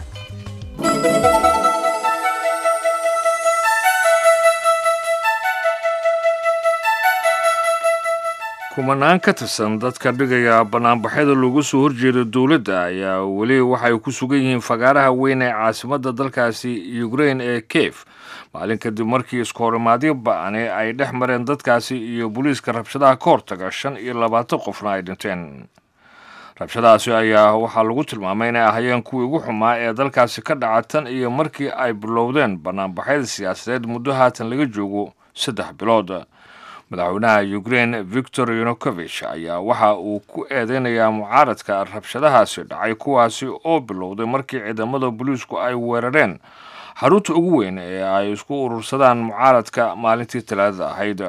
kumanaan ka tirsan dadka dhigaya banaanbaxyada looga soo horjeedo dowladda ayaa weli waxay ku sugan yihiin fagaaraha weyn ee caasimadda dalkaasi ukrain ee kiev maalin kadib markii iskohorimaadyo ba-ani ay dhex mareen dadkaasi iyo booliiska rabshadaha ka hortaga shan iyo labaatan qofna ay dhinteen rabshadahaasi ayaa waxaa lagu tilmaamay inay ahayeen kuwii ugu xumaa ee dalkaasi ka dhaca tan iyo markii ay bilowdeen banaanbaxyada siyaasadeed muddo haatan laga joogo saddex bilood madaxweynaha ukrain victor yanukovich ayaa waxa uu ku eedeynayaa mucaaradka rabshadahaasi dhacay kuwaasi oo bilowday markii ciidamada booliisku ay weerareen xarunta ugu weyn ee ay isku urursadaan mucaaradka maalintii talaadada ahayd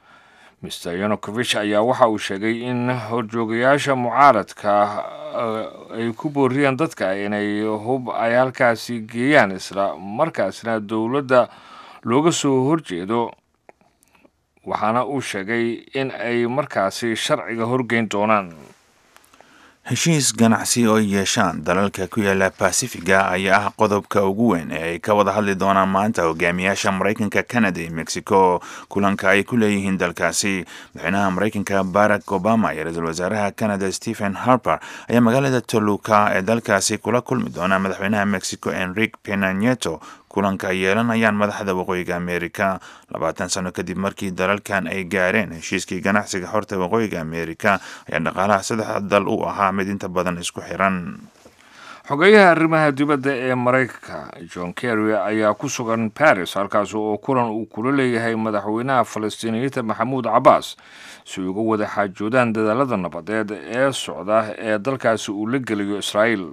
mr yanukovich ayaa waxa uu sheegay in horjoogayaasha mucaaradka ay ku booriyeen dadka inay hub ay halkaasi geeyaan isla markaasna dowladda looga soo horjeedo waxaana uu sheegay in ay markaasi sharciga horgeyn doonaan heshiis ganacsi oo yeeshaan dalalka ku yaala basifiga ayaa ah qodobka ugu weyn ee ay ka wada hadli doonaan maanta hogaamiyaasha maraykanka canada iyo mexico kulanka ay ku leeyihiin dalkaasi madaxweynaha maraykanka barack obama iyo ra-iisul wasaaraha canada stephen harper ayaa magaalada toluca ee dalkaasi kula kulmi doona madaxweynaha mexico enrique penanieto kulanka ay yeelanayaan madaxda waqooyiga amerika labaatan sano kadib markii dalalkan ay gaareen heshiiskii ganacsiga xorta waqooyiga amerika ayaa dhaqaalaha saddexda dal u ahaa mid inta badan isku xiran xogeyaha arrimaha dibadda ee maraykanka john kerry ayaa ku sugan baris halkaas oo kulan uu kula leeyahay madaxweynaha falastiiniyiinta maxamuud cabbaas si uga wada xaajoodaan dadaalada nabadeed ee socda ee dalkaasi uu la geliyo israa'iil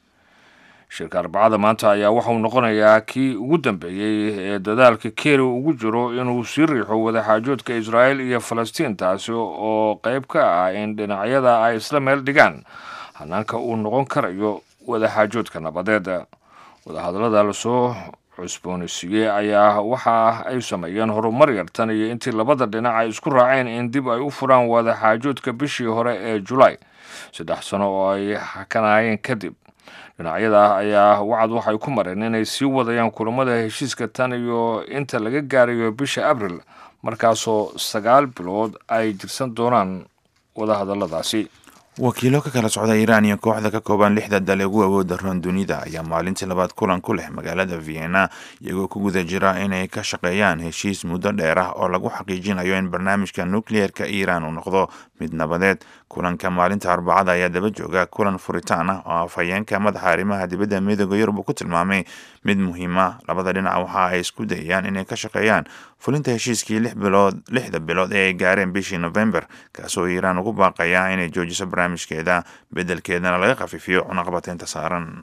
shirka arbacada maanta ayaa waxauu noqonayaa kii ugu dambeeyey ee dadaalka keri ugu jiro inuu sii riixo wadaxaajoodka israa'iil iyo falastiin taasi oo qayb ka ah in dhinacyada ay isla meel dhigaan hanaanka uu noqon karayo wadaxaajoodka nabadeed wadahadallada lasoo cusboonaysiiyey ayaa waxa ay sameeyeen horumar yartan iyo intii labada dhinac ay isku raaceen in dib ay u furaan wadaxaajoodka bishii hore ee julaay saddex sano oo ay xakanayeen kadib dhinacyada ayaa wacad waxay ku mareen inay sii wadayaan kulamada heshiiska tan iyo inta laga gaarayo bisha abril markaasoo sagaal bilood ay jirsan doonaan wadahadalladaasi wakiilo ka kala socda iiraan iyo kooxda ka kooban lixda dal ee ugu awooda roon dunida ayaa maalintii labaad kulan ku leh magaalada vienna iyagoo ku guda jira inay ka shaqeeyaan heshiis muddo dheer ah oo lagu xaqiijinayo in barnaamijka nukliyeerka iiraan uu noqdo mid nabadeed kulanka maalinta arbacada ayaa daba jooga kulan furitaan ah oo afhayeenka madaxa arrimaha dibadda midooda yurub uu ku tilmaamay mid muhiima labada dhinac waxa ay isku dayayaan inay ka shaqeeyaan fulinta heshiiskii lix bilood lixda bilood ee ay gaareen bishii november kaasoo iiraan ugu baaqaya inay joojiso barnaamijkeeda beddelkeedana laga khafiifiyo cunaqabateynta saaran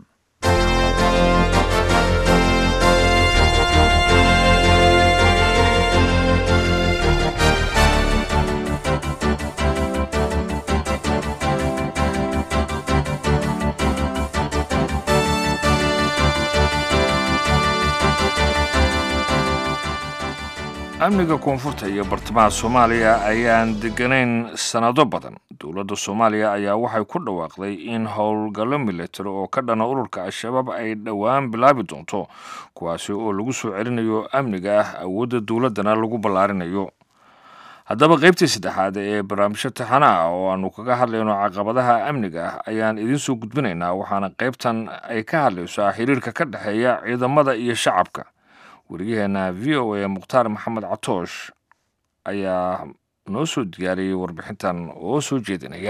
amniga koonfurta iyo bartamaha soomaaliya ayaan deganayn sannado badan dowladda soomaaliya ayaa waxay ku dhawaaqday in howlgallo milatari oo ka dhana ururka al-shabaab ay dhowaan bilaabi doonto kuwaasi oo lagu soo celinayo amniga ah awoodda dowladdana lagu ballaarinayo haddaba qaybtii saddexaad ee barnaamijyo taxana ah oo aanu kaga hadlayno caqabadaha amniga ah ayaan idiin soo gudbinaynaa waxaana qaybtan ay ka hadlaysaa xiriirka ka dhexeeya ciidamada iyo shacabka wariyaheena v o a mukhtaar maxamed catoosh ayaa noo soo diyaariyey warbixintan oo soo jeedinaya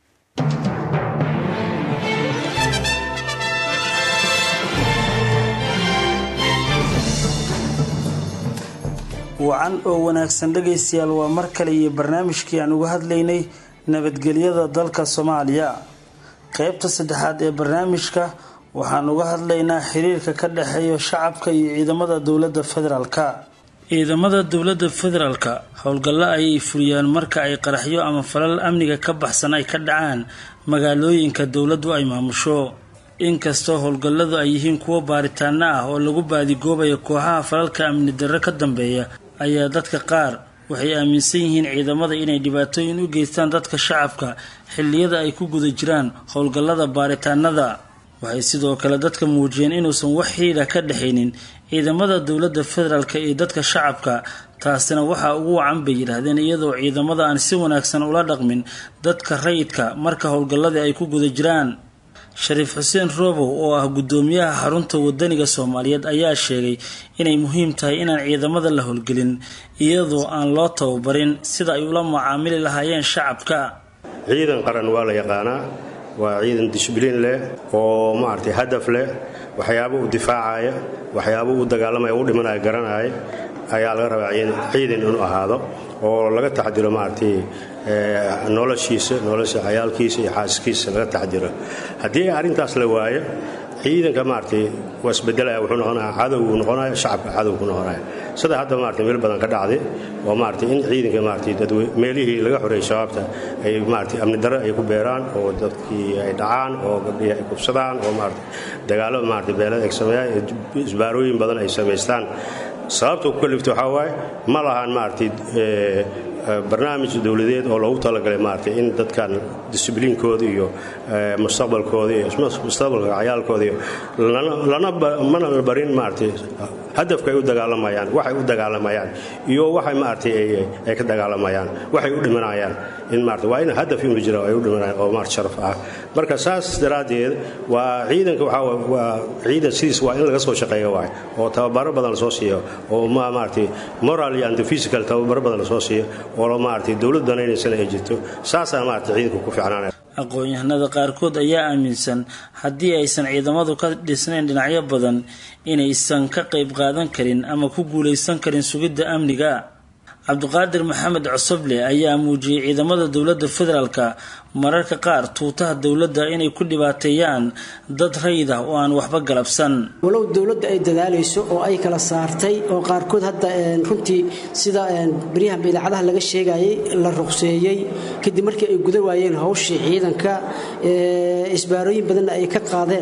wacan oo wanaagsan dhegaystayaal waa mar kale iyo barnaamijkii aan uga hadlaynay nabadgelyada dalka soomaaliya qeybta saddexaad ee barnaamijka waxaan uga hadlaynaa xiriirka ka dhexeeya shacabka iyo ciidamada dowladda federaalka ciidamada dowladda federaalka howlgallo ayay fuliyaan marka ay qaraxyo ama falal amniga ka baxsan ay ka dhacaan magaalooyinka dowladdu ay maamusho inkastoo howlgalladu ay yihiin kuwo baaritaano ah oo lagu baadigoobayo kooxaha falalka amni darro ka dambeeya ayaa dadka qaar waxay aaminsan yihiin ciidamada inay dhibaatooyin u geystaan dadka shacabka xilliyada ay ku guda jiraan howlgallada baaritaanada waxay sidoo kale dadka muujiyeen inuusan wax xiidha ka dhexaynin ciidamada dowladda federaalk iyo dadka shacabka taasina waxaa ugu wacan bay yidhaahdeen iyadoo ciidamada aan si wanaagsan ula dhaqmin dadka rayidka marka howlgalladii ay ku guda jiraan shariif xuseen roobow oo ah guddoomiyaha xarunta wadaniga soomaaliyeed ayaa sheegay inay muhiim tahay inaan ciidamada la howlgelin iyadoo aan loo tababarin sida ay ula macaamili lahaayeen shacabka ciidan qaran waa la yaqaanaa waa ciidan dishbliin leh oo maaragtay hadaf leh waxyaabo u difaacaya waxyaabo u dagaalamaya u dhimanaya garanaya ayaa laga rabaa ciidan inuu ahaado oo laga taxdiro maaragtay noloshiisa nolosha cayaalkiisa iyo xaaskiisa laga taxdiro haddii arrintaas la waayo ciidanka maaragtay waa isbedelaya wuxuu noqonaya cadowgu noqonaya shacabka cadowgu noqonaya sida hadda maaragtay meel badan ka dhacday oo maaragtay in ciidanka maaragtay dadwe meelihii laga xoreeyay shabaabta ay maaragtay amni darro ay ku beeraan oo dadkii ay dhacaan oo gabdhihii ay kubsadaan oo maaragtay dagaallo maaragtay beelada ay sameeyaan isbaarooyin badan ay samaystaan sababta ku kalifta waxaa waaye ma lahan maaragtay barnaamij dowladeed oo loogu talagalay maaragtay in dadkan disibliinkooda iyo mustaqbalkooda iyo mustaqbalka cayaalkooda iyo lana mana la barin maaragtay hadafka ay u dagaalamayaan waxay u dagaalamayaan iyo waxay maaragtay ay ka dagaalamayaan waxay u dhimanayaan in maaragtay waa in hadaf inuu jira ay u dhimanayaan oo maaragtay sharaf ah marka saas daraaddeed waa ciidanka waxaa waa ciidan sidiis waa in laga soo shaqeeyo waay oo tababaro badan lasoo siiyo oo maaragtay moral iyo anti physical tababaro badan lasoo siiyo oo maaragtay dowlad danaynaysana ay jirto saasaa maaragtay ciidanku ku fiicnaanaya aqoon-yahanada qaarkood ayaa aaminsan haddii aysan ciidamadu ka dhisnayn dhinacyo badan inaysan ka qayb qaadan karin ama ku guulaysan karin sugidda amniga cabdiqaadir maxamed cosoble ayaa muujiyey ciidamada dowladda federaalka mararka qaar tuutaha dowladda inay ku dhibaateeyaan dad rayid ah oo aan waxba galabsan walow dowladda ay dadaalayso oo ay kala saartay oo qaarkood hadda runtii sida baryahan idaacadaha laga sheegayay la ruqseeyey kadib markii ay guda waayeen hawshii ciidanka isbaarooyin badanna ay ka qaadeen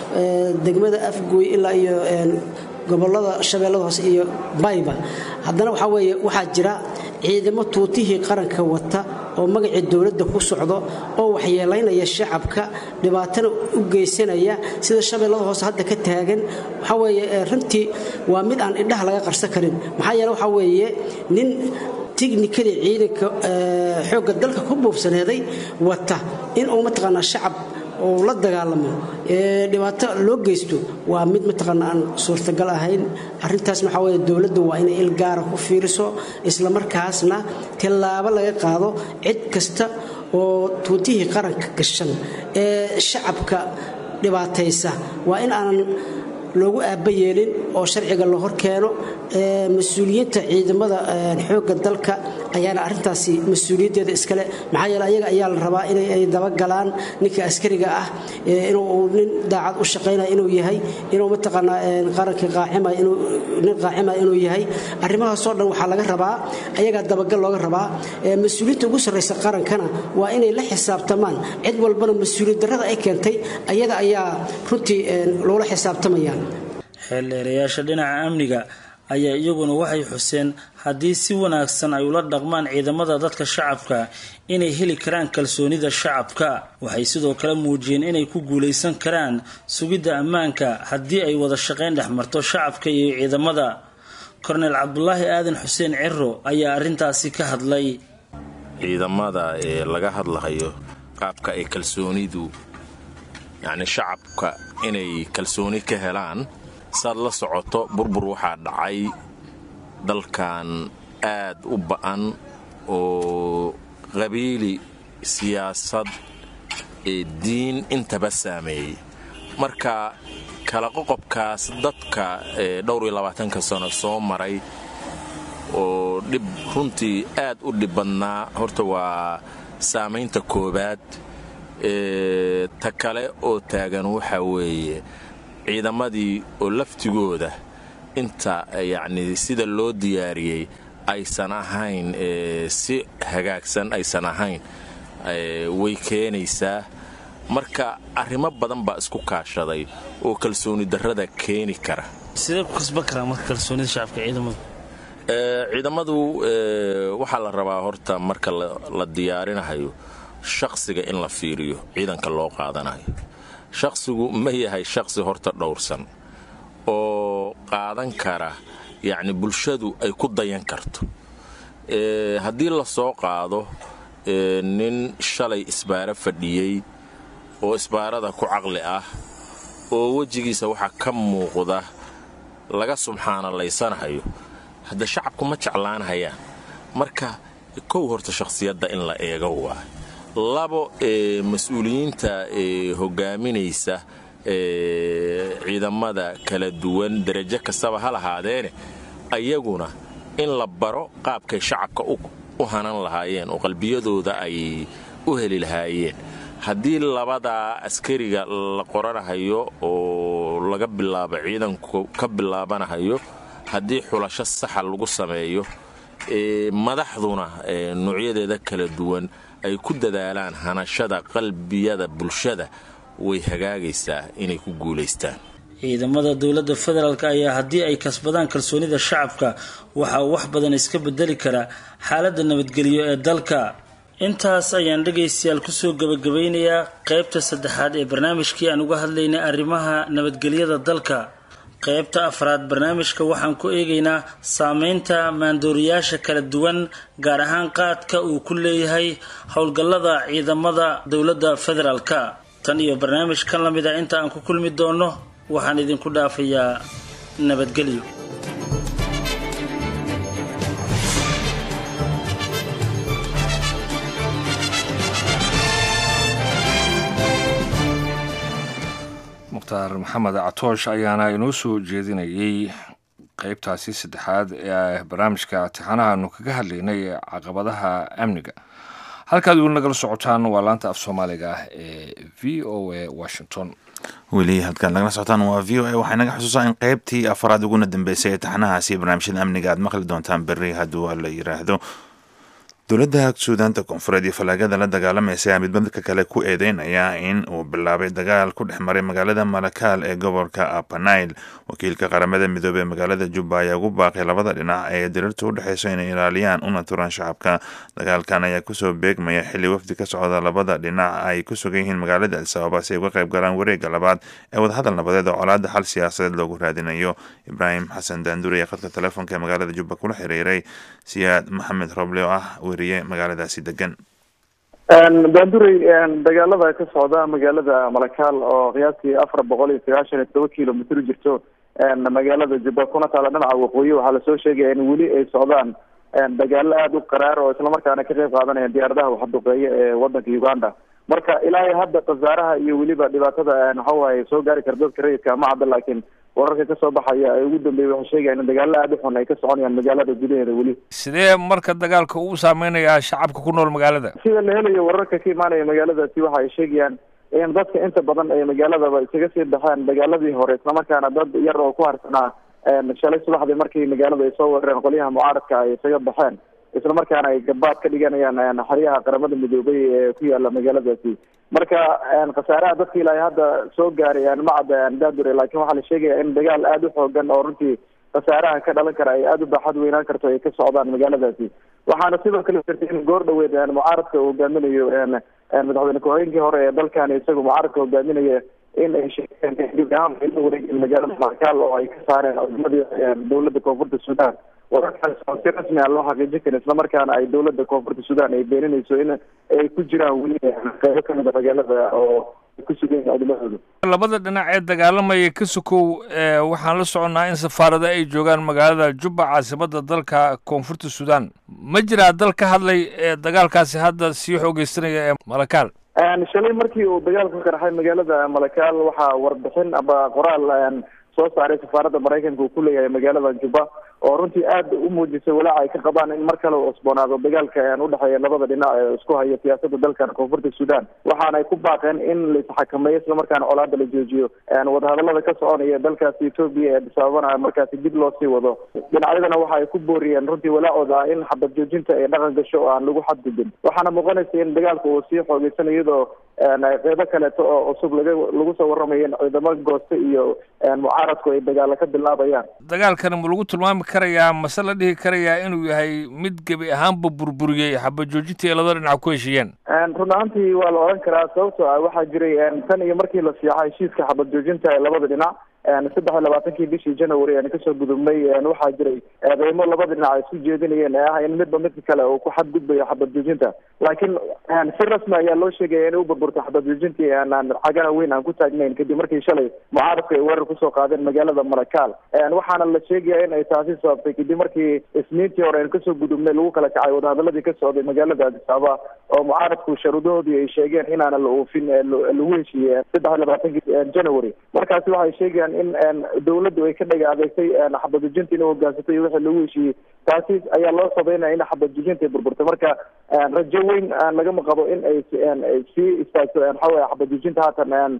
degmada afgooy ilaa iyo gobolada shabeellada hoose iyo bayba haddana waxaa weeye waxaa jira ciidamo tuutihii qaranka wata oo magacii dowladda ku socdo oo waxyeelaynaya shacabka dhibaatana u geysanaya sida shabeellada hoose hadda ka taagan waxaa weeye runtii waa mid aan indhaha laga qarsan karin maxaa yeele waxaa weeye nin tiknikadii ciidanka xoogga dalka ku buubsaneeday wata in uu mataqaanaa shacab oo la dagaalamo ee dhibaato loo geysto waa mid mataqaana aan suurtagal ahayn arintaas waxaa weye dowladda waa inay il gaara ku fiiriso islamarkaasna tallaabo laga qaado cid kasta oo tuutihii qaranka gashan ee shacabka dhibaataysa waa in aanan loogu aaba yeelin oo sharciga la hor keeno mas-uuliyiinta ciidamada xoogga dalka ayaana arintaasi mas-uuliyaddeeda iskale maxaa yeele ayaga ayaa la rabaa inay dabagalaan ninka askariga ah inuu nin daacad u shaqaynaya inuu yahay inuu mataqaanaa qaranka qaacima inuu nin qaacima inuu yahay arrimahaasoo dhan waxaa laga rabaa ayagaa dabagal looga rabaa mas-uuliyiinta ugu sarraysa qarankana waa inay la xisaabtamaan cid walbana mas-uuliyad darrada ay keentay ayada ayaa runtii loola xisaabtamaya xeeldheerayaasha dhinaca amniga ayaa iyaguna waxay xuseen haddii si wanaagsan ay ula dhaqmaan ciidamada dadka shacabka inay heli karaan kalsoonida shacabka waxay sidoo kale muujiyeen inay ku guulaysan karaan sugidda ammaanka haddii ay wada shaqayn dhex marto shacabka iyo ciidamada korneyl cabdulaahi aadan xuseen ciro ayaa arrintaasi ka hadlay ciidamada ee laga hadlahayo qaabka ay kalsoonidu yacni shacabka inay kalsooni ka helaan saad la socoto burbur waxaa dhacay dalkan aad u ba'an oo qabiili siyaasad ee diin intaba saameeyey marka kala qoqobkaas dadka dhowr iyo labaatanka sano soo maray oo dhib runtii aad u dhib badnaa horta waa saamaynta koowaad ta kale oo taagan waxaa weeye ciidamadii oo laftigooda inta yacni sida loo diyaariyey aysan ahayn si hagaagsan aysan ahayn way keenaysaa marka arrimo badan baa isku kaashaday oo kalsooni darrada keeni kara sidee ku kasban karaa marka kalsoonida shacabka ciidamadu ciidamadu waxaa la rabaa horta marka la diyaarinahayo shaqsiga in la fiiriyo ciidanka loo qaadanayo shaqsigu ma yahay shaqsi horta dhowrsan oo qaadan kara yacni bulshadu ay ku dayan karto haddii la soo qaado nin shalay isbaaro fadhiyey oo isbaarada ku caqli ah oo wejigiisa waxaa ka muuqda laga subxaanalaysanahayo hadda shacabku ma jeclaanhayaan marka kow horta shakhsiyadda in la eego waa labo ee mas-uuliyiinta ee hogaaminaysa ciidamada kala duwan derajo kastaba ha lahaadeene ayaguna in la baro qaabkay shacabka u hanan lahaayeen oo qalbiyadooda ay u heli lahaayeen haddii labadaa askariga la qoranahayo oo laga bilaabo ciidanku ka bilaabanahayo haddii xulasho saxa lagu sameeyo madaxduna noocyadeeda kala duwan ay ku dadaalaan hanashada qalbiyada bulshada way hagaagaysaa inay ku guulaystaan ciidamada dowladda federaalk ayaa haddii ay kasbadaan kalsoonida shacabka waxaa wax badan iska bedeli kara xaaladda nabadgelyo ee dalka intaas ayaan dhegaystayaal kusoo gabagabaynayaa qaybta saddexaad ee barnaamijkii aan uga hadlaynay arrimaha nabadgelyada dalka qaybta afraad barnaamijka waxaan ku eegaynaa saameynta maandooriyaasha kala duwan gaar ahaan qaadka uu ku leeyahay howlgallada ciidamada dowladda federaalka tan iyo barnaamij kan la mid a inta aan ku kulmi doono waxaan idinku dhaafayaa nabadgelyo mukhtaar maxamed catoosh ayaana inoo soo jeedinayay qaybtaasi saddexaad ee barnaamijka tixanahaanu kaga hadlaynay ee caqabadaha amniga halkaad weli nagala socotaan waa laanta af soomaaliga ah ee v o a washington weli halkaad nagala socotaan waa v o a waxay naga xusuusaa in qaybtii afaraad uguna dambeysay ee taxanahaasi barnaamijyada amniga aad maqli doontaan berri hadduu la yiraahdo dowladda suudaanta koonfureed iyo fallaagada la dagaalamaysa ayaa midbadka kale ku eedeynaya in uu bilaabay dagaal ku dhex maray magaalada malakaal ee gobolka apanail wakiilka qaramada midoobey ee magaalada jubba ayaa ugu baaqay labada dhinac ee diriirta u dhexeyso inay ilaaliyaan una turaan shacabka dagaalkan ayaa kusoo beegmaya xilli wafdi ka socda labada dhinac ay ku sugan yihiin magaalada alsababa si ay uga qayb galaan wareega labaad ee wadahadal nabadeed oo colaada xal siyaasadeed loogu raadinayo ibraahim xasan daanduri ee khadka telefoonka ee magaalada jubba kula xiriiray siyaad maxamed roble oo ah magaaladaasi degan daandurey dagaalada ka socda magaalada malakaal oo qiyaastii afar boqol iyo sagaashan iyo toba kilomitr jirto magaalada jubba kuna taala dhinaca waqooyi waxaa lasoo sheegaya in weli ay socdaan dagaalo aada u qaraar oo islamarkaana ka qayb qaadanaya diyaaradaha waxduqeeya ee wadanka uganda marka ilaa hadda khasaaraha iyo weliba dhibaatada waxawaye soo gaari kara dadka rayidka ma cadda laakiin wararka kasoo baxaya ee ugu dambeeya waxay sheegayaan in dagaalo aada u xun ay ka soconayaan magaalada gudaheeda weli sidee marka dagaalka uu saameynayaa shacabka ku nool magaalada sida la helayo wararka ka imaanaya magaaladaasi waxa ay sheegayaan in dadka inta badan ee magaaladaba isaga sii baxeen dagaaladii hore islamarkaana dad yar oo ku harsanaa shalay subaxdii markii magaalada ay soo weerareen qolyaha mucaaradka ay isaga baxeen islamarkaana ay gabaad ka dhiganayaan xeryaha qaramada midoobay ee ku yaala magaaladaasi marka khasaaraha dadka ilaa hadda soo gaaray ma cadda daadure laakiin waxaa la sheegaya in dagaal aada u xoogan oo runtii khasaaraha ka dhalan kara ay aada u baaxad weynaan karto ay ka socdaan magaaladaasi waxaana sidoo kale jirtay in goor dhaweed mucaaradka uu hogaaminayo madaxweyne ku-xigeenkii hore ee dalkani isaga mucaaradka hogaaminaya in ay sheegeen dib ahaan ay la wareegeen magaalada malakaal oo ay ka saareen ciidamadii dowladda koonfurta suudaan wararkaas oo si rasmi ah loo xaqiijin karin islamarkaana ay dowladda koonfurta suudaan ay beeninayso in ay ku jiraan weli qeybo kamid a magaalada oo ku sugan yihiin ciidamadooda labada dhinac ee dagaalamaya ka sokow waxaan la soconnaa in safaarada ay joogaan magaalada jubba caasimada dalka koonfurta suudaan ma jiraa dal ka hadlay dagaalkaasi hadda sii xoogeysanaya ee malakaal shalay markii uu dagaalku qarxay magaalada malakaal waxaa warbixin aba qoraal soo saaray safaaradda maraykanka uu ku leeyahay magaalada jubba oo runtii aad u muujisay walaaca ay ka qabaan in mar kale uu cusboonaado dagaalka udhexeeya labada dhinac ee isku haya siyaasada dalkan koonfurta sudan waxaana ay ku baaqeen in la isxakameeyo islamarkaana colaada la joojiyo wadahadalada ka soconaya dalkaasi etoobiya ee dhisaabana markaasi dib loo sii wado dhinacyadana waxa ay ku booriyeen runtii walaacooda ah in xabad joojinta ay dhaqan gasho oo aan lagu xadgudbin waxaana muuqanaysa in dagaalka uu sii xoogeysana iyadoo qeybo kaleeto oo cusub laga lagu soo waramayo in ciidamo gooste iyo mucaaradku ay dagaalo ka bilaabayaan dagaalkana ma lagu tilmaami karayaa mase la dhihi karayaa inuu yahay mid gebi ahaanba burburiyey xabad joojinta ee labada dhinac ku heshiiyeen run ahaantii waa la odhan karaa sababtoo ah waxaa jiray tan iyo markii la siixo heshiiska xabad joojinta ee labada dhinac saddex iyo labaatankii bishii january aan kasoo gudubnay waxaa jiray eedeymo labada dhinac ay isku jeedinayeen ee ah in midba midka kale uu ku xadgudbayo xabad joojinta laakiin si rasmi ayaa loo sheegaya inay u burburto xabad joojintii aan cagana weyn aan ku taagnayn kadib markii shalay mucaaradku ay weerar kusoo qaadeen magaalada marakaal waxaana la sheegaya in ay taasi sababtay kadib markii isniintii hore aan kasoo gudubnay lagu kala kacay wadahadaladii ka socday magaalada addis ababa oo mucaaradku sharuudahoodii ay sheegeen inaana la oofin lagu heshiiyey saddex iyo labaatankii january markaasi waxay sheegayaan in dawladdu ay ka dhaga adeegtay xabadujinta inay hogaansatay iyo wixii lagu heshiiyey taasi ayaa loo sabeynaya in xabadujinta ay burburtay marka rajo weyn lagama qabo in ay sii istaagto waxaweye xabadujinta haatan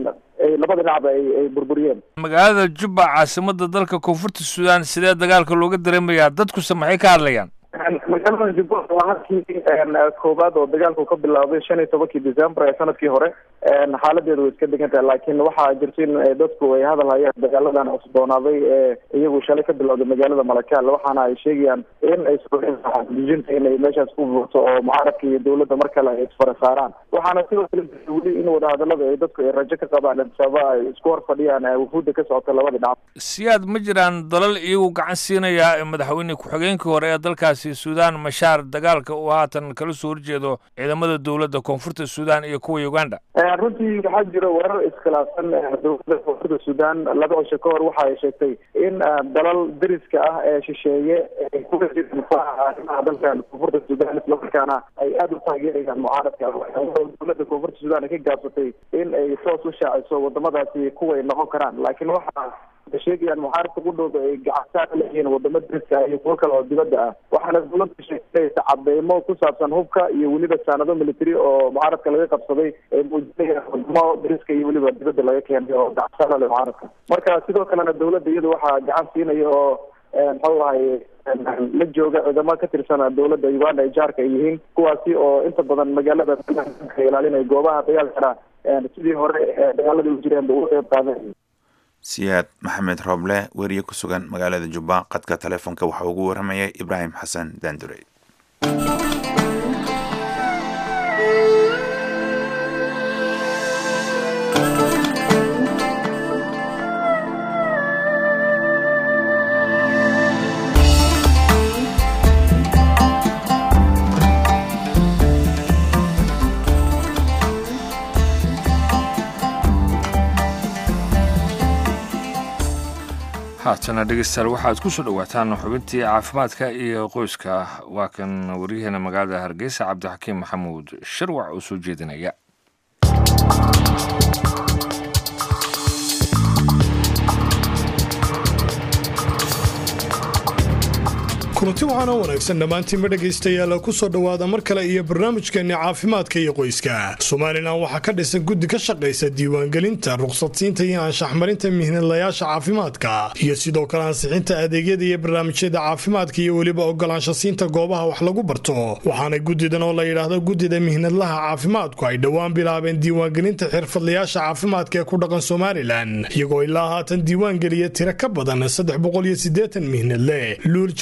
labada dhinacba ay burburiyeen magaalada jubba caasimada dalka koonfurta suudaan sidee dagaalka looga dareemayaa dadkuse maxay ka hadlayaan magaalada jubba waa halkii koowaad oo dagaalku ka bilaabay shan iyo tobankii december ee sanadkii hore xaaladeedu way iska degan tahay laakiin waxaa jirta in dadku ay hadal hayaan dagaaladan cusboonaaday ee iyagu shalay ka bilowday magaalada malakaal waxaana ay sheegayaan in ay sujinta inay meeshaas ku buurto oo mucaaradka iyo dawladda mar kale ay isfara saaraan waxaana sidoo kale weli in wadahadalada ay dadku ay rajo ka qabaan sababa ay isku hor fadhiyaan wufuudda ka socota labada dhinac siyaad ma jiraan dalal iyagu gacan siinaya madaxweyne ku-xigeenkii hore ee dalkaasi suudaan mashaar dagaalka uu haatan kala soo horjeedo ciidamada dowladda koonfurta suudaan iyo kuwa uganda runtii waxaa jira weerar iskhilaafsan dowladda koonfurta suudaan laba cisho ka hor waxa ay sheegtay in dalal deriska ah ee shisheeye ay ku arrimaha dalkan koonfurta suudaan islamarkaana ay aada u taageerayaan mucaaradka dowladda koonfurta suudaan ay ka gaabsatay in ay toos u shaaciso wadamadaasi kuway noqon karaan laakiin waxa sheegayaan mucaaradka qudhooda ay gacantaan leeyihiin wadamo deriska ah iyo kuwo kale oo dibadda ah waxaana dowladda sheegaysa cadeymo ku saabsan hubka iyo weliba saanado military oo mucaaradka laga qabsaday ay muujinayaan wadamo deriska iyo weliba dibadda laga keenay oo gacantaan leh mucaaradka marka sidoo kalena dawladda iyadu waxaa gacan siinaya oo muxuu ahay la jooga ciidamo ka tirsan dowladda uganda ay jaarka ay yihiin kuwaasi oo inta badan magaalada ilaalinaya goobaha dagaalkana sidii hore dagaalada u jireen ba uga qeyb qaadan siyaad maxamed rooble weriye ku sugan magaalada jubba qadka taleefonka waxaa ugu waramayay ibraahim xasan daandurey haatana dhegeystayaal waxaad ku soo dhowaataan xubintii caafimaadka iyo qoyska waa kan waryaheena magaalada hargeysa cabdixakiim maxamuud shirwac oo soo jeedinaya kulanti waxaana wanaagsan dhammaantiinba dhegaystayaal ku soo dhowaada mar kale iyo barnaamijkeenni caafimaadka iyo qoyska somalilan waxaa ka dhisan guddi ka shaqaysa diiwaangelinta ruqsadsiinta iyo anshaxmarinta mihnadlayaasha caafimaadka iyo sidoo kale ansixinta adeegyada iyo barnaamijyada caafimaadka iyo weliba ogolaanshasiinta goobaha wax lagu barto waxaana guddidan oo la yidhaahdo guddida mihnadlaha caafimaadku ay dhowaan bilaabeen diiwaangelinta xirfadlayaasha caafimaadka ee ku dhaqan somalilan iyagoo ilaa haatan diiwaangeliya tiro ka badan saddex boqol iyo siddeetan mihnadle luul jirde xuseen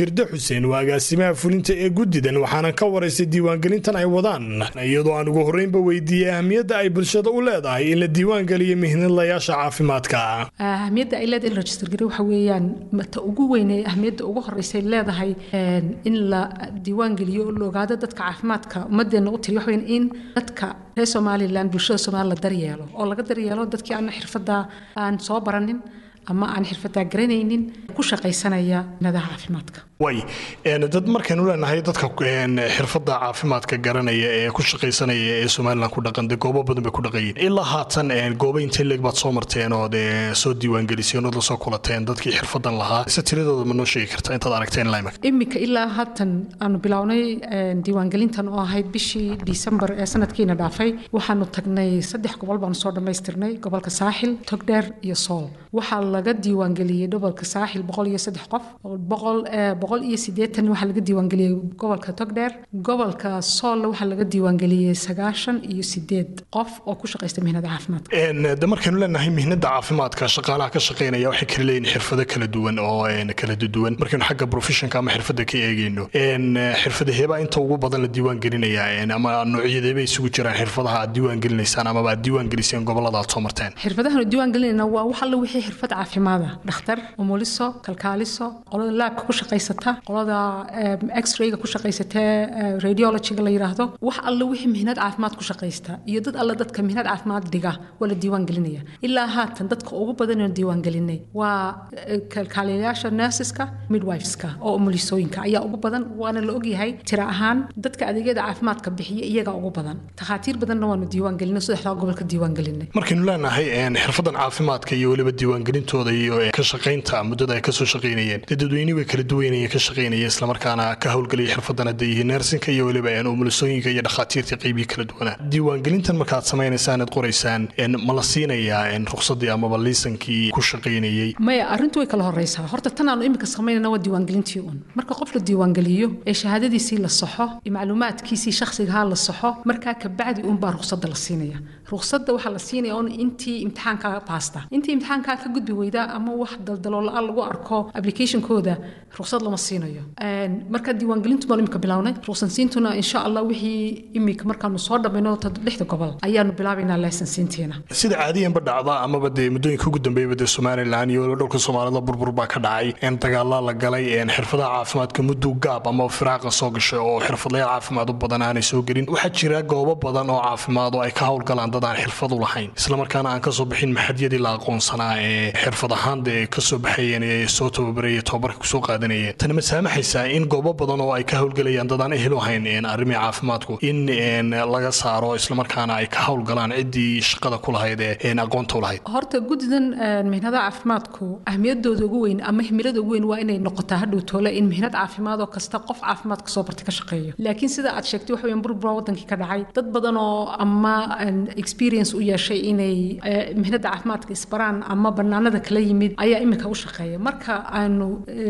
xuseen waa agaasimaha fulinta ee guddidan waxaana ka waraystay diiwaangelintan ay wadaan iyadoo aan ugu horreynba weydiiyey ahamiyadda ay bulshada u leedahay in la diiwaangeliyo mihnadlayaasha caafimaadka ahamiyadda ay leedahay in la register gari waxa weeyaan ta ugu weyn ee ahamiyadda ugu horreysay leedahay in la diiwaangeliyo oo la ogaado dadka caafimaadka ummadeenna u tiriyo waxa weeyaan in dadka reer somalilan bulshada somaliland la daryeelo oo laga daryeelo dadkii aan xirfadda aan soo baranin ama aan xirfadaa garanaynin ku shaqaysanaya nadaha caafimaadka way dad markaynu leenahay dadka xirfadda caafimaadka garanaya ee ku shaqaysanaya ee somalilan ku dhaqan dee goobo badan bay ku dhaqayeen ilaa haatan goobo intee leeg baad soo marteen oo dee soo diiwaangeliseen ood la soo kulateen dadkii xirfadan lahaa se tiradooda ma noo sheegi karta intaad aragteen limak iminka ilaa haatan aanu bilownay diiwaangelintan oo ahayd bishii disembar ee sanadkiina dhaafay waxaanu tagnay saddex gobol baanu soo dhammaystirnay gobolka saaxil togdheer iyo sool waxaa laga diiwaangeliyey gobolka saaxil boqol iyo saddex qof boqol boqol iyo siddeetan waxaa laga diiwaangeliyey gobolka togdheer gobolka soolna waxaa laga diiwaangeliyey sagaashan iyo sideed qof oo ku shaqaysta mihnada caafimaadka de markaynu leenahay mihnada caafimaadka shaqaalaha ka shaqaynaya waxay kala leeyihin xirfado kala duwan oo kala duwan markaynu xagga professionka ama xirfada ka eegeyno xirfadaheebaa inta ugu badan la diiwaangelinaya ama noocyadeebay isugu jiraan xirfadaha aad diiwaangelinaysaan amaba aad diiwaangeliseen gobolada aad soo marteen xirfadahan diiwaangelinayna waa wax alla wixii xirfad caafimaada dhakhtar umuliso kalkaaliso qolada laabka ku shaqaysata qolada x-rayga ku shaqaysatee radiologyga la yidhaahdo wax alla wixii mihnad caafimaad ku shaqaysta iyo dad alla dadka mihnad caafimaad dhiga waa la diiwaangelinaya ilaa haatan dadka ugu badan oo diiwaangelinay waa kalkaaliyayaasha nurseska midwiveska oo umulisooyinka ayaa ugu badan waana la ogyahay tira ahaan dadka adeegyada caafimaadka bixiya iyaga ugu badan takhaatiir badanna waanu diiwaangelinay saddexdaa gobolka diiwaangelinay markaynu leenahay xirfadan caafimaadka iyo weliba diiwaangelintooda iyo ka shaqaynta muddada ay kasoo shaqaynayeen dee dadweyne way kala duwanayeen ka shaqaynaya islamarkaana ka howlgelaya xirfadan hadday yihiin nersinka iyo weliba umulisooyinka iyo dhakhaatiirta qeybihii kala duwanaa diiwaangelintan markaad samaynaysaan aad qoraysaan ma la siinayaa ruqsadii amaba liisankii ku shaqaynayey maya arrintu way kala horeysaa horta tan aanu iminka samaynayna waa diiwaangelintii un marka qof la diiwaangeliyo ee shahaadadiisii la saxo iyo macluumaadkiisii shakhsigahaa la saxo markaa kabacdi unbaa ruqsadda la siinaya ruqsadda waxaa la siinaya un intii imtixaankaa baasta intii imtixaankaa ka gudbi weyda ama wax daldaloola-aan lagu arko applicationkooda ruqsad lama siinayo marka diiwaangelintu baan imika bilownay ruqsansiintuna insha allah wixii imika markaanu soo dhammayno lixda gobol ayaanu bilaabaynaa laysansiintiina sida caadiyanba dhacda amaba dee muddooyinka ugu dambeeyaba dee somalilan iyo weliba dhowlka soomaalida burbur baa ka dhacay dagaalaa la galay xirfadaha caafimaadka muddo gaab ama firaaqa soo gashay oo xirfadlayaal caafimaad u badan aanay soo gelin waxaa jira goobo badan oo caafimaad oo ay ka howlgalaan dad aan xirfad u lahayn islamarkaana aan kasoo bixin maxadyadii la aqoonsanaa ee xirfad ahaan dee kasoo baxayeen ee soo tababaraya tababarka kusoo qaadanayeen tani ma saamaxaysaa in goobo badan oo ay ka howlgelayaan dad aan ehel u hayn arrimii caafimaadku in laga saaro islamarkaana ay ka howlgalaan ciddii shaqada ku lahayd ee aqoonta u lahayd horta guddidan mihnadaha caafimaadku ahmiyadooda ugu weyn ama himilada ugu weyn waa inay noqotaa hadhow toole in mihnad caafimaad oo kasta qof caafimaad kasoo bartay ka shaqeeyo laakiin sida aad sheegtay waxa weeyaan burbura wadankii ka dhacay dad badan oo ama experience u yeeshay inay mihnada caafimaadka isbaraan ama banaanada kala yimid ayaa iminka u shaqeeya marka aanu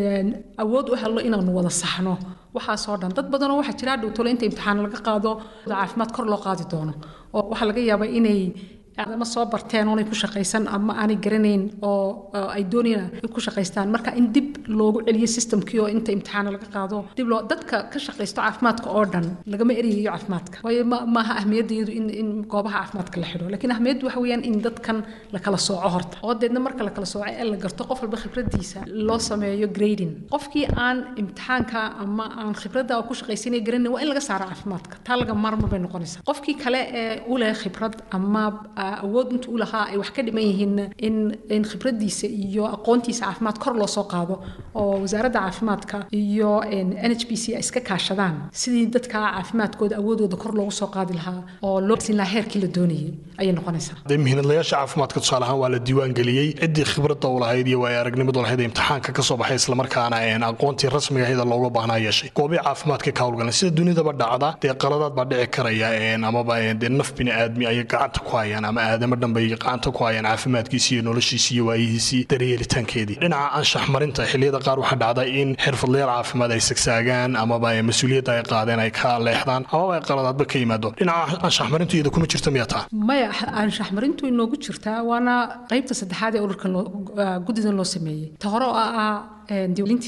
awood u helno inaanu wada saxno waxaasoo dhan dad badanoo waxaa jira hadhow tole inta imtixaan laga qaado caafimaad kor loo qaadi doono oo waxaa laga yaabaa inay ama soo barteen oonay ku shaqaysan ama aanay garanayn oo ay doonayaan ku shaqaystaan marka in dib loogu celiyo systemkii oo inta imtixaana laga qaado dib loo dadka ka shaqaysto caafimaadka oo dhan lagama erayayo caafimaadka waayo maaha ahmiyaddeedu in in goobaha caafimaadka la xidho laakiin ahmiyaddu waxa weeyaan in dadkan la kala sooco horta oo deedna marka la kala sooco ee la garto qof walba khibradiisa loo sameeyo grading qofkii aan imtixaanka ama aan khibradda ku shaqaysanay garanayn waa in laga saaro caafimaadka taa laga maarma bay noqonaysaa qofkii kale ee u leh khibrad ama awood inta u lahaa ay wax ka dhiman yihiin in in khibradiisa iyo aqoontiisa caafimaad kor loo soo qaado oo wasaaradda caafimaadka iyo n h b c ay iska kaashadaan sidii dadka caafimaadkooda awoodooda kor loogu soo qaadi lahaa oo loo siin lahaa heerkii la doonayay ayay noqonaysaa dee mihinadlayaasha caafimaadka tusaale ahaan waa la diiwaan geliyey ciddii khibradda u lahayd iyo waaya aragnimadu lahayd ee imtixaanka ka soo baxay islamarkaana aqoontii rasmiga ahayd ee looga baahnaa yeeshay goobii caafimaadka ka howlgalan sida dunidaba dhacda dee qaladaad baa dhici karaya amaba dee naf bini aadmi ayay gacanta ku hayaan ama aadamo dhan bay gacanta ku hayaan caafimaadkiisi iyo noloshiisi iyo waayihiisii daryeelitaankeedii dhinaca anshax marinta xilliyada qaar waxaa dhacda in xirfadlayaal caafimaad ay sagsaagaan amaba mas-uuliyadda ay qaadeen ay ka leexdaan amaba ay qaladaadba ka yimaado dhinaca anshax marintu iyada kuma jirta miyaa taa maya anshax marintu inoogu jirtaa waana qaybta saddexaad ee ururkan guddidan loo sameeyey ta hore oo ah diiwaangelintii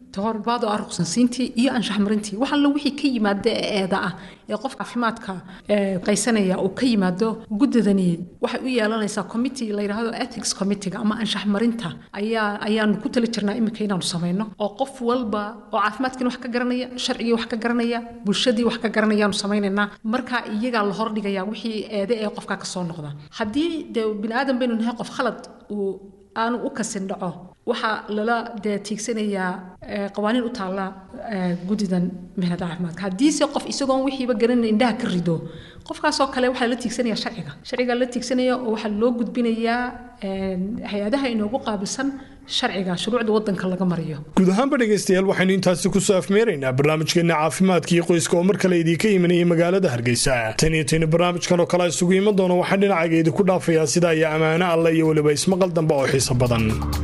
toorbaad oo ah ruqsansiintii iyo anshaxmarintii wax alla wixii ka yimaada ee eeda ah ee qofka caafimaadka qaysanaya uu ka yimaado guddidani waxay u yeelanaysaa committee la yidhaahdo ethics committeega ama anshaxmarinta ayaa ayaanu ku tali jirnaa iminka inaanu samayno oo qof walba oo caafimaadkiina wax ka garanaya sharcigii wax ka garanaya bulshadii wax ka garanayaanu samaynaynaa markaa iyagaa la hordhigaya wixii eede ee qofka ka soo noqda haddii dee bini aadan baynu nahay qof khalad uu aanu u kasin dhaco waxaa lala dee tiigsanayaa qawaaniin u taalla guddidan mihnada caafimaadka haddiise qof isagoon wixiiba garanin indhaha ka rido qofkaasoo kale waxaa la tiigsanaya sharciga sharciga la tiigsanaya oo waxaa loo gudbinayaa hay-adaha inoogu qaabilsan sharciga shuruucda wadanka laga mariyo guud ahaanba dhegaystayaal waxaynu intaasi kusoo afmeeraynaa barnaamijkeena caafimaadka iyo qoyska oo mar kale idiinka imanayay magaalada hargeysa tan iyo tayna barnaamijkan oo kale isugu iman doona waxaan dhinacayga idinku dhaafayaa sida iyo ammaano alle iyo weliba ismaqal dambe oo xiiso badan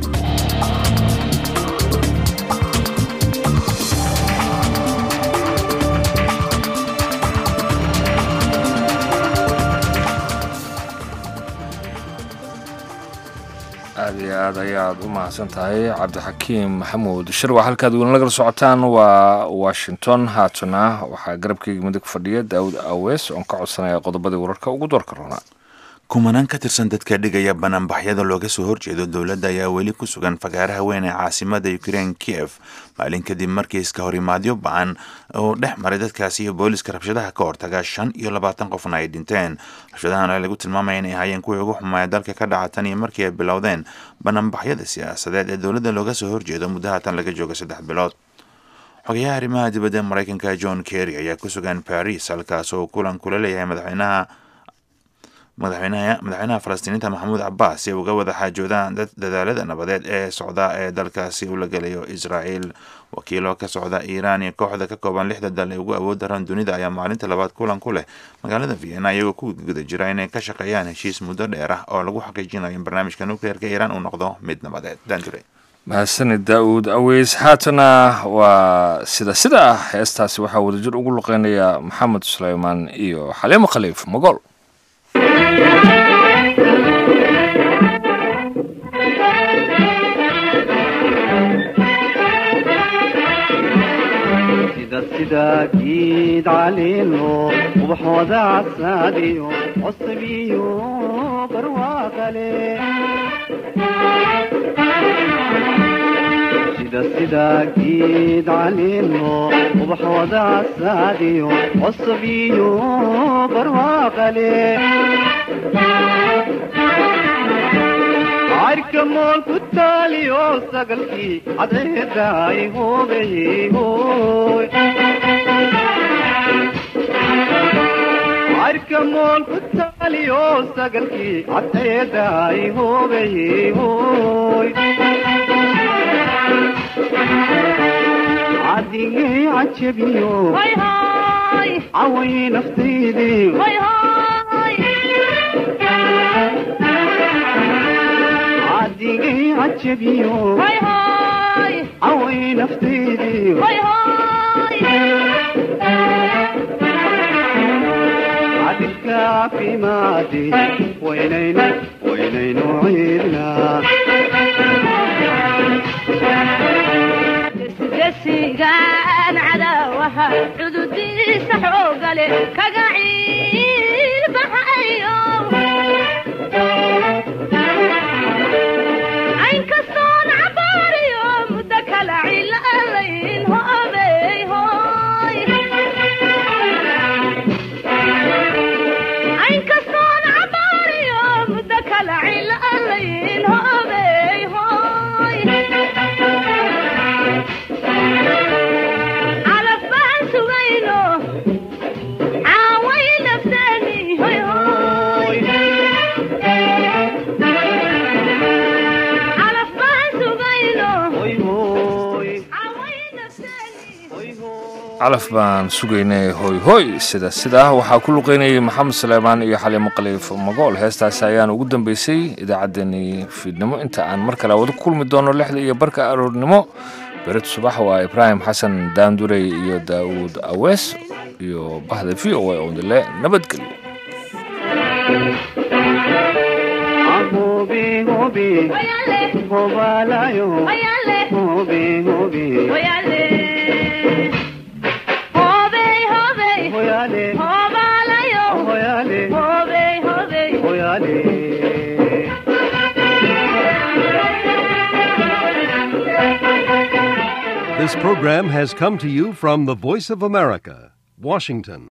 aad iyo aad ayaad u mahadsan tahay cabdixakiim maxamuud shirwa halkaad weli nagala socotaan waa washington haatana waxaa garabkeyga midig fadhiya daawud awees oon ka codsanaya qodobadii wararka ugu doorka roonaa kumanaan ka tirsan dadka dhigaya banaanbaxyada looga soo horjeedo dowladda ayaa weli ku sugan fagaaraha weyn ee caasimada ukrein kiev maalin kadib markii iska horimaadyo ba-an oo dhex maray dadkaasi iyo booliska rabshadaha ka hortaga shan iyo labaatan qofna ay dhinteen rabshadahan ayaa lagu tilmaamaya inay ahaayeen kuwii ugu xumaaya dalka ka dhaca tan iyo markii ay bilowdeen banaanbaxyada siyaasadeed ee dowladda looga soo horjeedo muddaha tan laga jooga saddex bilood xogayaha arrimaha dibadda maraykanka john kerry ayaa ku sugan baris halkaas oo kulan kula leeyahay madaxweynaha madaxweynaha falastiiniinta maxamuud cabaas si ay uga wada xaajoodaan dadaalada nabadeed ee socda ee dalkaasi uu la gelayo israa'iil wakiilo ka socda iiraan iyo kooxda ka kooban lixda dal ee ugu awood daran dunida ayaa maalinta labaad kulan ku leh magaalada vienna iyagoo ku guda jira inay ka shaqeeyaan heshiis muddo dheer ah oo lagu xaqiijinayo in barnaamijka nukleerka iiraan uu noqdo mid nabadeed danjure mahadsanid daa'uud aweys haatana waa sida sida ah heestaasi waxaa wadajir ugu luqeynaya maxamed suleymaan iyo xaliimo khaliif mogool sida giid caliilo ubaxooda casaadiyo cosabiyo barwaaqale sida sida giid caliilo ubaxooda casaadiyo cosabiyo barwaaqale cayrka mool ku taaliyo sagalkii cadceedaay hoobeyey hooy cayrka mool ku taaliyo sagalkii cadceedaay hoobeyey hooy cadigay cajabiyo caway naftaydii cadigay cajabiyo caway naftaydii cadilka caafimaadi waynaynu waynaynu ciidnaa gesigaan cadaawaha cududiisa xoogale kaga ciilbaxayo aynkastoon cabaariyo muddo kala cilalayn hoobey hooy aynkastoon cabaariyo muddo kala cilalayn hoobey hooy calaf baan sugayno caaway nafteeni hoy hoy calaf baan sugayno calaf baan sugaynay hoy hoy sida sidaa waxaa ku luqeynayay maxamed suleymaan iyo xaliimo khaliif magool heestaasi ayaan ugu dambeysay idaacaddeenii fiidnimo inta aan mar kale wada ku kulmi doono lixda iyo barka aroornimo berid subax waa ibraahim xasan daandurey iyo daa'uud awees iyo bahda v o a oo dile nabadgelyo hobe hobe hobalayo hobe hobe hoyale hoyale hoyale This program has come to you from the Voice of America, Washington.